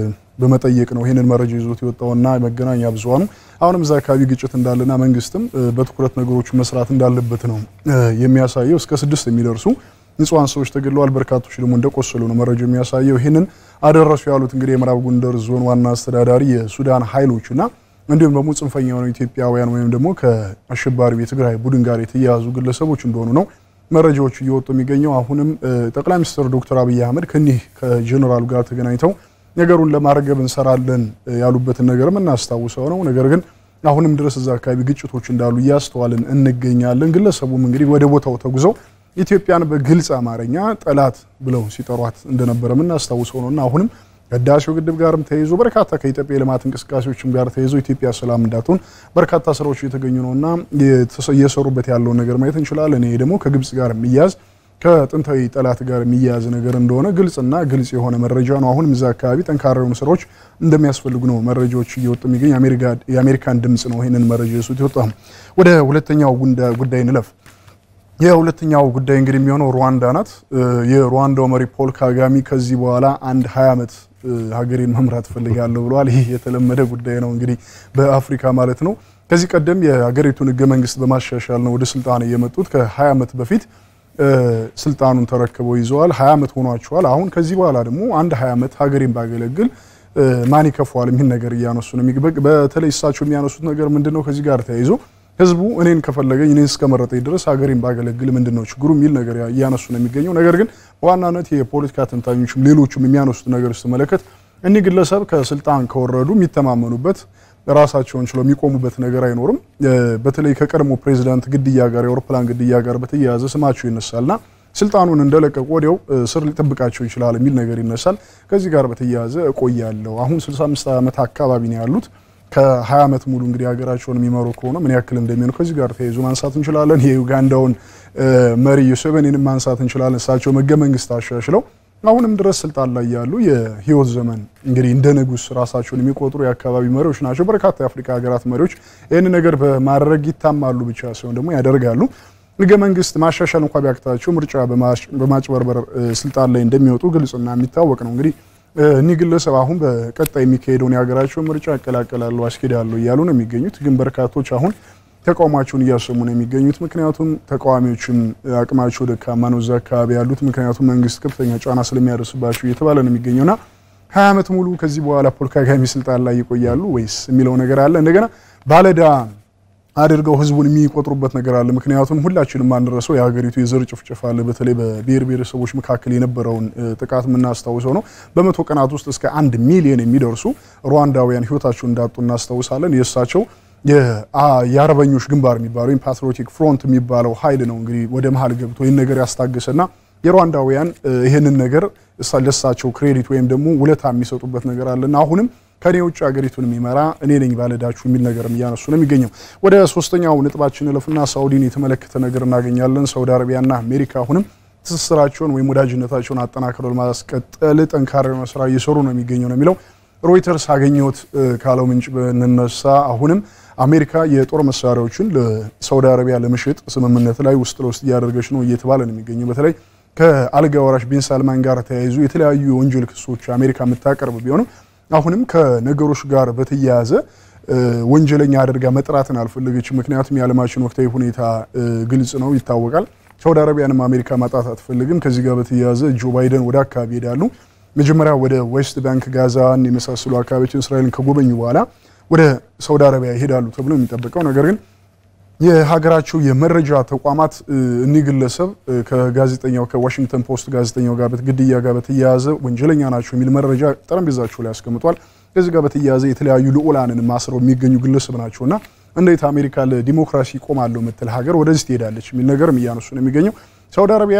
በመጠየቅ ነው ይህንን መረጃ ይዞት የወጣውና መገናኛ ብዙሃኑ አሁንም እዛ አካባቢ ግጭት እንዳለና መንግስትም በትኩረት ነገሮቹ መስራት እንዳለበት ነው የሚያሳየው። እስከ ስድስት የሚደርሱ ንጹሐን ሰዎች ተገድለዋል። በርካቶች ደግሞ እንደቆሰሉ ነው መረጃው የሚያሳየው። ይህንን አደረሱ ያሉት እንግዲህ የምዕራብ ጎንደር ዞን ዋና አስተዳዳሪ የሱዳን ኃይሎችና እንዲሁም ደግሞ ጽንፈኛ የሆኑ ኢትዮጵያውያን ወይም ደግሞ ከአሸባሪው የትግራይ ቡድን ጋር የተያያዙ ግለሰቦች እንደሆኑ ነው መረጃዎቹ እየወጡ የሚገኘው። አሁንም ጠቅላይ ሚኒስትር ዶክተር አብይ አህመድ ከኒህ ከጀኔራሉ ጋር ተገናኝተው ነገሩን ለማርገብ እንሰራለን ያሉበትን ነገር የምናስታውሰው ነው። ነገር ግን አሁንም ድረስ እዛ አካባቢ ግጭቶች እንዳሉ እያስተዋልን እንገኛለን። ግለሰቡም እንግዲህ ወደ ቦታው ተጉዘው ኢትዮጵያን በግልጽ አማርኛ ጠላት ብለው ሲጠሯት እንደነበረ የምናስታውሰው ነውና አሁንም ከህዳሴው ግድብ ጋርም ተይዞ በርካታ ከኢትዮጵያ የልማት እንቅስቃሴዎችም ጋር ተይዞ ኢትዮጵያ ሰላም እንዳትሆን በርካታ ስራዎች እየተገኙ ነውና እየሰሩበት ያለውን ነገር ማየት እንችላለን። ይሄ ደግሞ ከግብጽ ጋር የሚያዝ ከጥንታዊ ጠላት ጋር የሚያያዝ ነገር እንደሆነ ግልጽና ግልጽ የሆነ መረጃ ነው። አሁንም እዛ አካባቢ ጠንካራ የሆኑ ስራዎች እንደሚያስፈልጉ ነው መረጃዎች እየወጡ የሚገኝ የአሜሪካን ድምጽ ነው ይህንን መረጃ የሱት ይወጣ። ወደ ሁለተኛው ጉዳይ እንለፍ። የሁለተኛው ጉዳይ እንግዲህ የሚሆነው ሩዋንዳ ናት። የሩዋንዳው መሪ ፖል ካጋሚ ከዚህ በኋላ አንድ ሀያ ዓመት ሀገሬን መምራት ፈልጋለሁ ብለዋል። ይህ የተለመደ ጉዳይ ነው እንግዲህ በአፍሪካ ማለት ነው። ከዚህ ቀደም የሀገሪቱን ህገ መንግስት በማሻሻል ነው ወደ ስልጣን የመጡት። ከ20 ዓመት በፊት ስልጣኑን ተረክበው ይዘዋል። 20 ዓመት ሆኗቸዋል። አሁን ከዚህ በኋላ ደግሞ አንድ 20 ዓመት ሀገሬን ባገለግል ማን ይከፋዋል የሚል ነገር እያነሱ ነው። በተለይ እሳቸው የሚያነሱት ነገር ምንድን ነው? ከዚህ ጋር ተያይዞ ህዝቡ እኔን ከፈለገኝ እኔን እስከመረጠኝ ድረስ ሀገሬን ባገለግል ምንድን ነው ችግሩ የሚል ነገር እያነሱ ነው የሚገኘው። ነገር ግን በዋናነት የፖለቲካ ተንታኞችም ሌሎቹም የሚያነሱት ነገር ስትመለከት እኒህ ግለሰብ ከስልጣን ከወረዱ የሚተማመኑበት ራሳቸውን ችለው የሚቆሙበት ነገር አይኖርም። በተለይ ከቀድሞ ፕሬዚዳንት ግድያ ጋር የአውሮፕላን ግድያ ጋር በተያያዘ ስማቸው ይነሳልና ስልጣኑን እንደለቀቁ ወዲያው ስር ሊጠብቃቸው ይችላል የሚል ነገር ይነሳል። ከዚህ ጋር በተያያዘ እቆያለሁ አሁን 65 ዓመት አካባቢ ነው ያሉት ከ20 ዓመት ሙሉ እንግዲህ ሀገራቸውን የሚመሩ ከሆነ ምን ያክል እንደሚሆኑ ከዚህ ጋር ተያይዞ ማንሳት እንችላለን። የዩጋንዳውን መሪ ዩሴቬኒንም ማንሳት እንችላለን። እሳቸው ህገ መንግስት አሻሽለው አሁንም ድረስ ስልጣን ላይ ያሉ የህይወት ዘመን እንግዲህ እንደ ንጉስ ራሳቸውን የሚቆጥሩ የአካባቢ መሪዎች ናቸው። በርካታ የአፍሪካ ሀገራት መሪዎች ይህን ነገር በማድረግ ይታማሉ ብቻ ሳይሆን ደግሞ ያደርጋሉ። ህገ መንግስት ማሻሻል እንኳ ቢያቅታቸው ምርጫ በማጭበርበር ስልጣን ላይ እንደሚወጡ ግልጽና የሚታወቅ ነው። እንግዲህ እኒህ ግለሰብ አሁን በቀጣይ የሚካሄደውን የሀገራቸውን ምርጫ ያቀላቀላለሁ አስኬዳለሁ እያሉ ነው የሚገኙት። ግን በርካቶች አሁን ተቃውሟቸውን እያሰሙ ነው የሚገኙት። ምክንያቱም ተቃዋሚዎችም አቅማቸው ደካማ ነው እዛ አካባቢ ያሉት። ምክንያቱም መንግስት ከፍተኛ ጫና ስለሚያደርስባቸው እየተባለ ነው የሚገኘውና ሀያ ዓመት ሙሉ ከዚህ በኋላ ፖል ካጋሜ ስልጣን ላይ ይቆያሉ ወይስ የሚለው ነገር አለ። እንደገና ባለዳ አድርገው ህዝቡን የሚቆጥሩበት ነገር አለ። ምክንያቱም ሁላችንም ማንረሰው የሀገሪቱ የዘር ጭፍጨፋ አለ። በተለይ በብሔር ብሔረሰቦች መካከል የነበረውን ጥቃት የምናስታውሰው ነው። በመቶ ቀናት ውስጥ እስከ አንድ ሚሊዮን የሚደርሱ ሩዋንዳውያን ህይወታቸውን እንዳጡ እናስታውሳለን። የእሳቸው የአርበኞች ግንባር የሚባለው ወይም ፓትሪዮቲክ ፍሮንት የሚባለው ኃይል ነው እንግዲህ ወደ መሀል ገብቶ ይህን ነገር ያስታገሰና የሩዋንዳውያን ይህንን ነገር ለእሳቸው ክሬዲት ወይም ደግሞ ውለታ የሚሰጡበት ነገር አለና አሁንም ከኔ ውጭ ሀገሪቱን የሚመራ እኔ ነኝ ባለዳችሁ የሚል ነገርም እያነሱ ነው የሚገኘው። ወደ ሶስተኛው ነጥባችን እለፍና ሳውዲን የተመለከተ ነገር እናገኛለን። ሳውዲ አረቢያና አሜሪካ አሁንም ትስስራቸውን ወይም ወዳጅነታቸውን አጠናክረው ለማስቀጠል ጠንካራ የሆነ ስራ እየሰሩ ነው የሚገኘው ነው የሚለው ሮይተርስ አገኘሁት ካለው ምንጭ ብንነሳ አሁንም አሜሪካ የጦር መሳሪያዎችን ለሳውዲ አረቢያ ለመሸጥ ስምምነት ላይ ውስጥ ለውስጥ እያደረገች ነው እየተባለ ነው የሚገኘው። በተለይ ከአልጋ ወራሽ ቢን ሳልማን ጋር ተያይዞ የተለያዩ የወንጀል ክሶች አሜሪካ የምታቀርብ ቢሆንም አሁንም ከነገሮች ጋር በተያያዘ ወንጀለኛ አድርጋ መጥራትን አልፈለገችም። ምክንያቱም የዓለማችን ወቅታዊ ሁኔታ ግልጽ ነው፣ ይታወቃል። ሳውዲ አረቢያንም አሜሪካ ማጣት አትፈልግም። ከዚህ ጋር በተያያዘ ጆ ባይደን ወደ አካባቢ ይሄዳሉ። መጀመሪያ ወደ ዌስት ባንክ፣ ጋዛን የመሳሰሉ አካባቢዎችን እስራኤልን ከጎበኙ በኋላ ወደ ሳውዲ አረቢያ ይሄዳሉ ተብሎ የሚጠበቀው ነገር ግን የሀገራቸው የመረጃ ተቋማት እኒህ ግለሰብ ከጋዜጠኛው ከዋሽንግተን ፖስት ጋዜጠኛው ጋር ግድያ ጋር በተያያዘ ወንጀለኛ ናቸው የሚል መረጃ ጠረጴዛቸው ላይ ያስቀምጧል። ከዚህ ጋር በተያያዘ የተለያዩ ልዑላንን ማስረው የሚገኙ ግለሰብ ናቸውና እንዴት አሜሪካ ለዲሞክራሲ ቆማለሁ የምትል ሀገር ወደዚህ ትሄዳለች የሚል ነገርም እያነሱ ነው የሚገኘው። ሳውዲ አረቢያ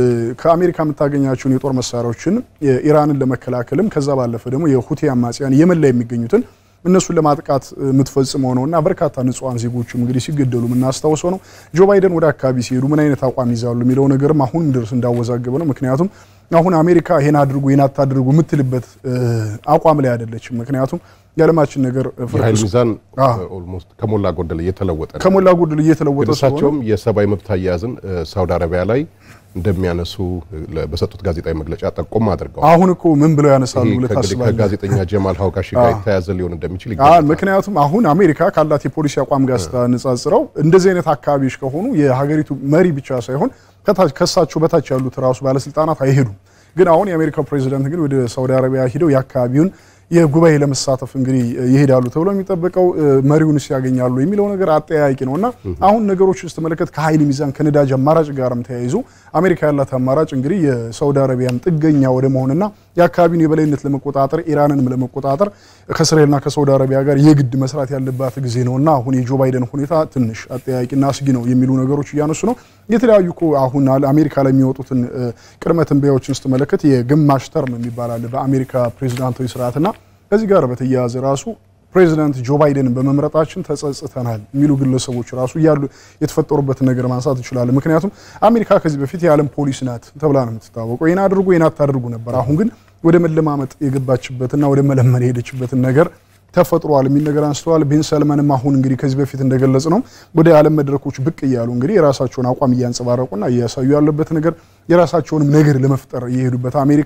ከአሜሪካ የምታገኛቸውን የጦር መሳሪያዎችን ኢራንን ለመከላከልም ከዛ ባለፈ ደግሞ የሁቲ አማጽያን የመን ላይ የሚገኙትን እነሱን ለማጥቃት የምትፈጽመው ነው እና በርካታ ንጹሐን ዜጎችም እንግዲህ ሲገደሉ የምናስታውሰው ነው። ጆ ባይደን ወደ አካባቢ ሲሄዱ ምን አይነት አቋም ይዛሉ የሚለው ነገርም አሁንም ድረስ እንዳወዛገበ ነው። ምክንያቱም አሁን አሜሪካ ይሄን አድርጉ ይሄን አታድርጉ የምትልበት አቋም ላይ አይደለችም። ምክንያቱም የዓለማችን ነገር የኃይል ሚዛን ኦልሞስት ከሞላ ጎደል እየተለወጠ ነው። ከሞላ ጎደል እየተለወጠ እሳቸውም የሰብአዊ መብት አያያዝን ሳውዲ አረቢያ ላይ እንደሚያነሱ በሰጡት ጋዜጣዊ መግለጫ ጠቆም አድርገዋል። አሁን እኮ ምን ብለው ያነሳሉ ብለህ ታስባለህ? ከጋዜጠኛ ጀማል ሀውጋሺ ጋር የተያያዘ ሊሆን እንደሚችል ይገኛል። ምክንያቱም አሁን አሜሪካ ካላት የፖሊሲ አቋም ጋር ስታነጻጽረው እንደዚህ አይነት አካባቢዎች ከሆኑ የሀገሪቱ መሪ ብቻ ሳይሆን ከሳቸው በታች ያሉት ራሱ ባለስልጣናት አይሄዱም። ግን አሁን የአሜሪካው ፕሬዚዳንት ግን ወደ ሳውዲ አረቢያ ሂደው የአካባቢውን የጉባኤ ለመሳተፍ እንግዲህ ይሄዳሉ ተብሎ የሚጠበቀው መሪውንስ ያገኛሉ የሚለው ነገር አጠያያቂ ነው እና አሁን ነገሮችን ስትመለከት ከኃይል ሚዛን ከነዳጅ አማራጭ ጋርም ተያይዞ አሜሪካ ያላት አማራጭ እንግዲህ የሳውዲ አረቢያን ጥገኛ ወደ መሆንና የአካባቢውን የበላይነት ለመቆጣጠር ኢራንንም ለመቆጣጠር ከእስራኤልና ከሳውዲ አረቢያ ጋር የግድ መስራት ያለባት ጊዜ ነው እና አሁን የጆ ባይደን ሁኔታ ትንሽ አጠያያቂና አስጊ ነው የሚሉ ነገሮች እያነሱ ነው። የተለያዩ እኮ አሁን አሜሪካ ላይ የሚወጡትን ቅድመ ትንበያዎችን ስትመለከት የግማሽ ተርም የሚባል አለ በአሜሪካ ፕሬዚዳንታዊ ስርዓትና ከዚህ ጋር በተያያዘ ራሱ ፕሬዚዳንት ጆ ባይደንን በመምረጣችን ተጸጽተናል የሚሉ ግለሰቦች ራሱ እያሉ የተፈጠሩበትን ነገር ማንሳት እንችላለን። ምክንያቱም አሜሪካ ከዚህ በፊት የዓለም ፖሊስ ናት ተብላ ነው የምትታወቀው። ይህን አድርጉ ይህን አታድርጉ ነበር። አሁን ግን ወደ መለማመጥ የገባችበትና ወደ መለመን የሄደችበትን ነገር ተፈጥሯል የሚል ነገር አንስተዋል። ቢን ሰልመንም አሁን እንግዲህ ከዚህ በፊት እንደገለጽ ነው ወደ ዓለም መድረኮች ብቅ እያሉ እንግዲህ የራሳቸውን አቋም እያንጸባረቁና እያሳዩ ያለበት ነገር የራሳቸውንም ነገር ለመፍጠር እየሄዱበት አሜሪካ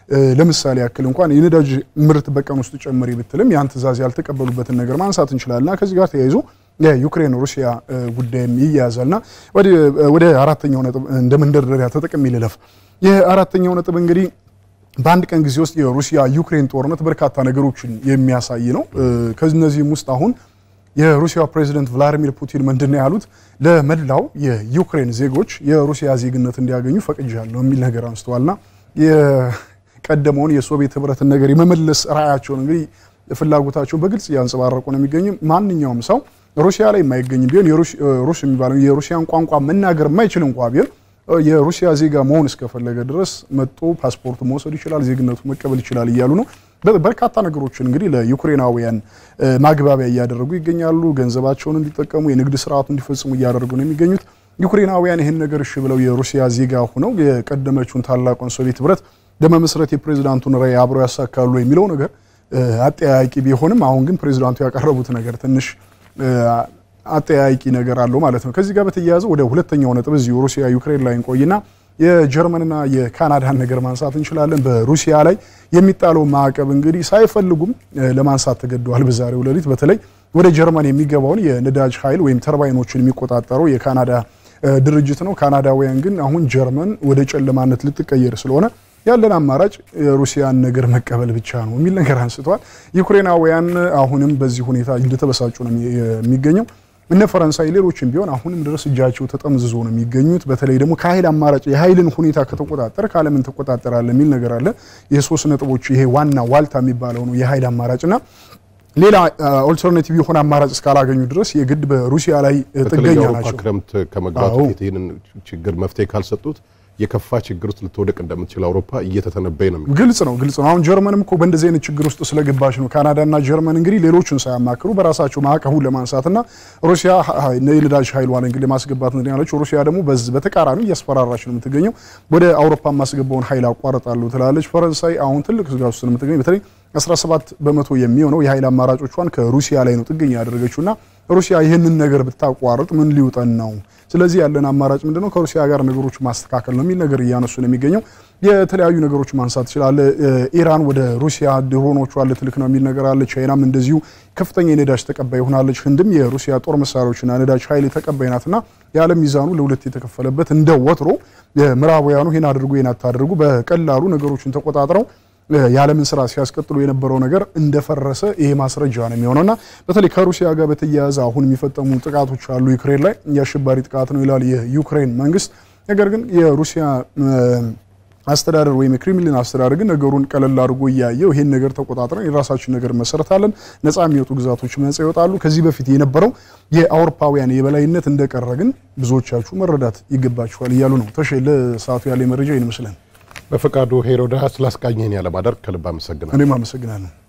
ለምሳሌ ያክል እንኳን የነዳጅ ምርት በቀን ውስጥ ጨምሪ ብትልም ያን ትዕዛዝ ያልተቀበሉበትን ነገር ማንሳት እንችላለንና ከዚህ ጋር ተያይዞ የዩክሬን ሩሲያ ጉዳይም ይያያዛልና ወደ አራተኛው ነጥብ እንደ መንደርደሪያ ተጠቅሜ ልለፍ። የአራተኛው ነጥብ እንግዲህ በአንድ ቀን ጊዜ ውስጥ የሩሲያ ዩክሬን ጦርነት በርካታ ነገሮችን የሚያሳይ ነው። ከነዚህም ውስጥ አሁን የሩሲያ ፕሬዚደንት ቭላዲሚር ፑቲን ምንድን ነው ያሉት? ለመላው የዩክሬን ዜጎች የሩሲያ ዜግነት እንዲያገኙ ፈቅጃለሁ የሚል ነገር አንስተዋልና የቀደመውን የሶቪየት ህብረትን ነገር የመመለስ ራዕያቸውን እንግዲህ ፍላጎታቸው በግልጽ እያንጸባረቁ ነው የሚገኙ ማንኛውም ሰው ሩሲያ ላይ የማይገኝ ቢሆን ሩስ የሚባለው የሩሲያን ቋንቋ መናገር የማይችል እንኳ ቢሆን የሩሲያ ዜጋ መሆን እስከፈለገ ድረስ መጦ ፓስፖርት መውሰድ ይችላል፣ ዜግነቱ መቀበል ይችላል እያሉ ነው። በርካታ ነገሮችን እንግዲህ ለዩክሬናውያን ማግባቢያ እያደረጉ ይገኛሉ። ገንዘባቸውን እንዲጠቀሙ፣ የንግድ ስርዓቱ እንዲፈጽሙ እያደረጉ ነው የሚገኙት። ዩክሬናውያን ይህን ነገር እሺ ብለው የሩሲያ ዜጋ ሆነው የቀደመችውን ታላቁን ሶቪየት ህብረት በመመስረት የፕሬዚዳንቱን ራዕይ አብረው ያሳካሉ የሚለው ነገር አጠያያቂ ቢሆንም አሁን ግን ፕሬዚዳንቱ ያቀረቡት ነገር ትንሽ አጠያያቂ ነገር አለው ማለት ነው። ከዚህ ጋር በተያያዘ ወደ ሁለተኛው ነጥብ እዚሁ ሩሲያ ዩክሬን ላይ እንቆይና የጀርመንና የካናዳን ነገር ማንሳት እንችላለን። በሩሲያ ላይ የሚጣለው ማዕቀብ እንግዲህ ሳይፈልጉም ለማንሳት ተገደዋል። በዛሬው ሌሊት በተለይ ወደ ጀርመን የሚገባውን የነዳጅ ኃይል ወይም ተርባይኖችን የሚቆጣጠረው የካናዳ ድርጅት ነው። ካናዳውያን ግን አሁን ጀርመን ወደ ጨለማነት ልትቀየር ስለሆነ ያለን አማራጭ የሩሲያን ነገር መቀበል ብቻ ነው የሚል ነገር አንስተዋል። ዩክሬናውያን አሁንም በዚህ ሁኔታ እንደተበሳጩ ነው የሚገኘው። እነ ፈረንሳይ ሌሎችም ቢሆን አሁንም ድረስ እጃቸው ተጠምዝዞ ነው የሚገኙት። በተለይ ደግሞ ከኃይል አማራጭ የኃይልን ሁኔታ ከተቆጣጠር ካለምን ተቆጣጠራለ የሚል ነገር አለ። የሶስት ነጥቦች ይሄ ዋና ዋልታ የሚባለው ነው የኃይል አማራጭና ሌላ ኦልተርኔቲቭ የሆነ አማራጭ እስካላገኙ ድረስ የግድ በሩሲያ ላይ ጥገኛ ናቸው። ክረምት ከመግባቱ በፊት ይህንን ችግር መፍትሄ ካልሰጡት የከፋ ችግር ውስጥ ልትወደቅ እንደምትችል አውሮፓ እየተተነበየ ነው። ግልጽ ነው ግልጽ ነው። አሁን ጀርመንም እኮ በእንደዚህ አይነት ችግር ውስጥ ስለገባች ነው ካናዳና ጀርመን እንግዲህ ሌሎችን ሳያማክሩ በራሳቸው ማዕቀቡን ለማንሳትና ሩሲያ የነዳጅ ኃይሏን እንግዲህ ለማስገባት ነው ያለችው። ሩሲያ ደግሞ በተቃራኒ እያስፈራራች ነው የምትገኘው። ወደ አውሮፓ የማስገባውን ኃይል አቋርጣለሁ ትላለች። ፈረንሳይ አሁን ትልቅ ስጋት ውስጥ ነው የምትገኘው። በተለይ 17 በመቶ የሚሆነው የኃይል አማራጮቿን ከሩሲያ ላይ ነው ጥገኛ ያደረገችውና ሩሲያ ይህንን ነገር ብታቋርጥ ምን ሊውጠን ነው? ስለዚህ ያለን አማራጭ ምንድነው? ከሩሲያ ጋር ነገሮች ማስተካከል ነው የሚል ነገር እያነሱ ነው የሚገኘው። የተለያዩ ነገሮች ማንሳት ይችላል። ኢራን ወደ ሩሲያ ድሮኖቿን ልትልክ ነው የሚል ነገር አለ። ቻይናም እንደዚሁ ከፍተኛ የነዳጅ ተቀባይ ሆናለች። ህንድም የሩሲያ ጦር መሳሪያዎችና ነዳጅ ኃይል ተቀባይ ናትና የዓለም ሚዛኑ ለሁለት የተከፈለበት እንደ ወትሮ ምዕራባውያኑ ይህን አድርጉ ይህን አታድርጉ በቀላሉ ነገሮችን ተቆጣጥረው የዓለምን ስራ ሲያስቀጥሉ የነበረው ነገር እንደፈረሰ ይሄ ማስረጃ ነው የሚሆነውና በተለይ ከሩሲያ ጋር በተያያዘ አሁን የሚፈጸሙ ጥቃቶች አሉ ዩክሬን ላይ የአሸባሪ ጥቃት ነው ይላል የዩክሬን መንግስት። ነገር ግን የሩሲያ አስተዳደር ወይም የክሬምሊን አስተዳደር ግን ነገሩን ቀለል አድርጎ እያየው ይሄን ነገር ተቆጣጥረን የራሳችን ነገር መሰረታለን፣ ነፃ የሚወጡ ግዛቶች ነፃ ይወጣሉ። ከዚህ በፊት የነበረው የአውሮፓውያን የበላይነት እንደቀረ ግን ብዙዎቻችሁ መረዳት ይገባችኋል እያሉ ነው። ተሼ ለሰዓቱ ያለ መረጃ ይህን ይመስላል። በፈቃዱ ሄሮዳ ስላስቃኘን ያለማደር ከልብ አመሰግናለሁ። እኔም አመሰግናለሁ።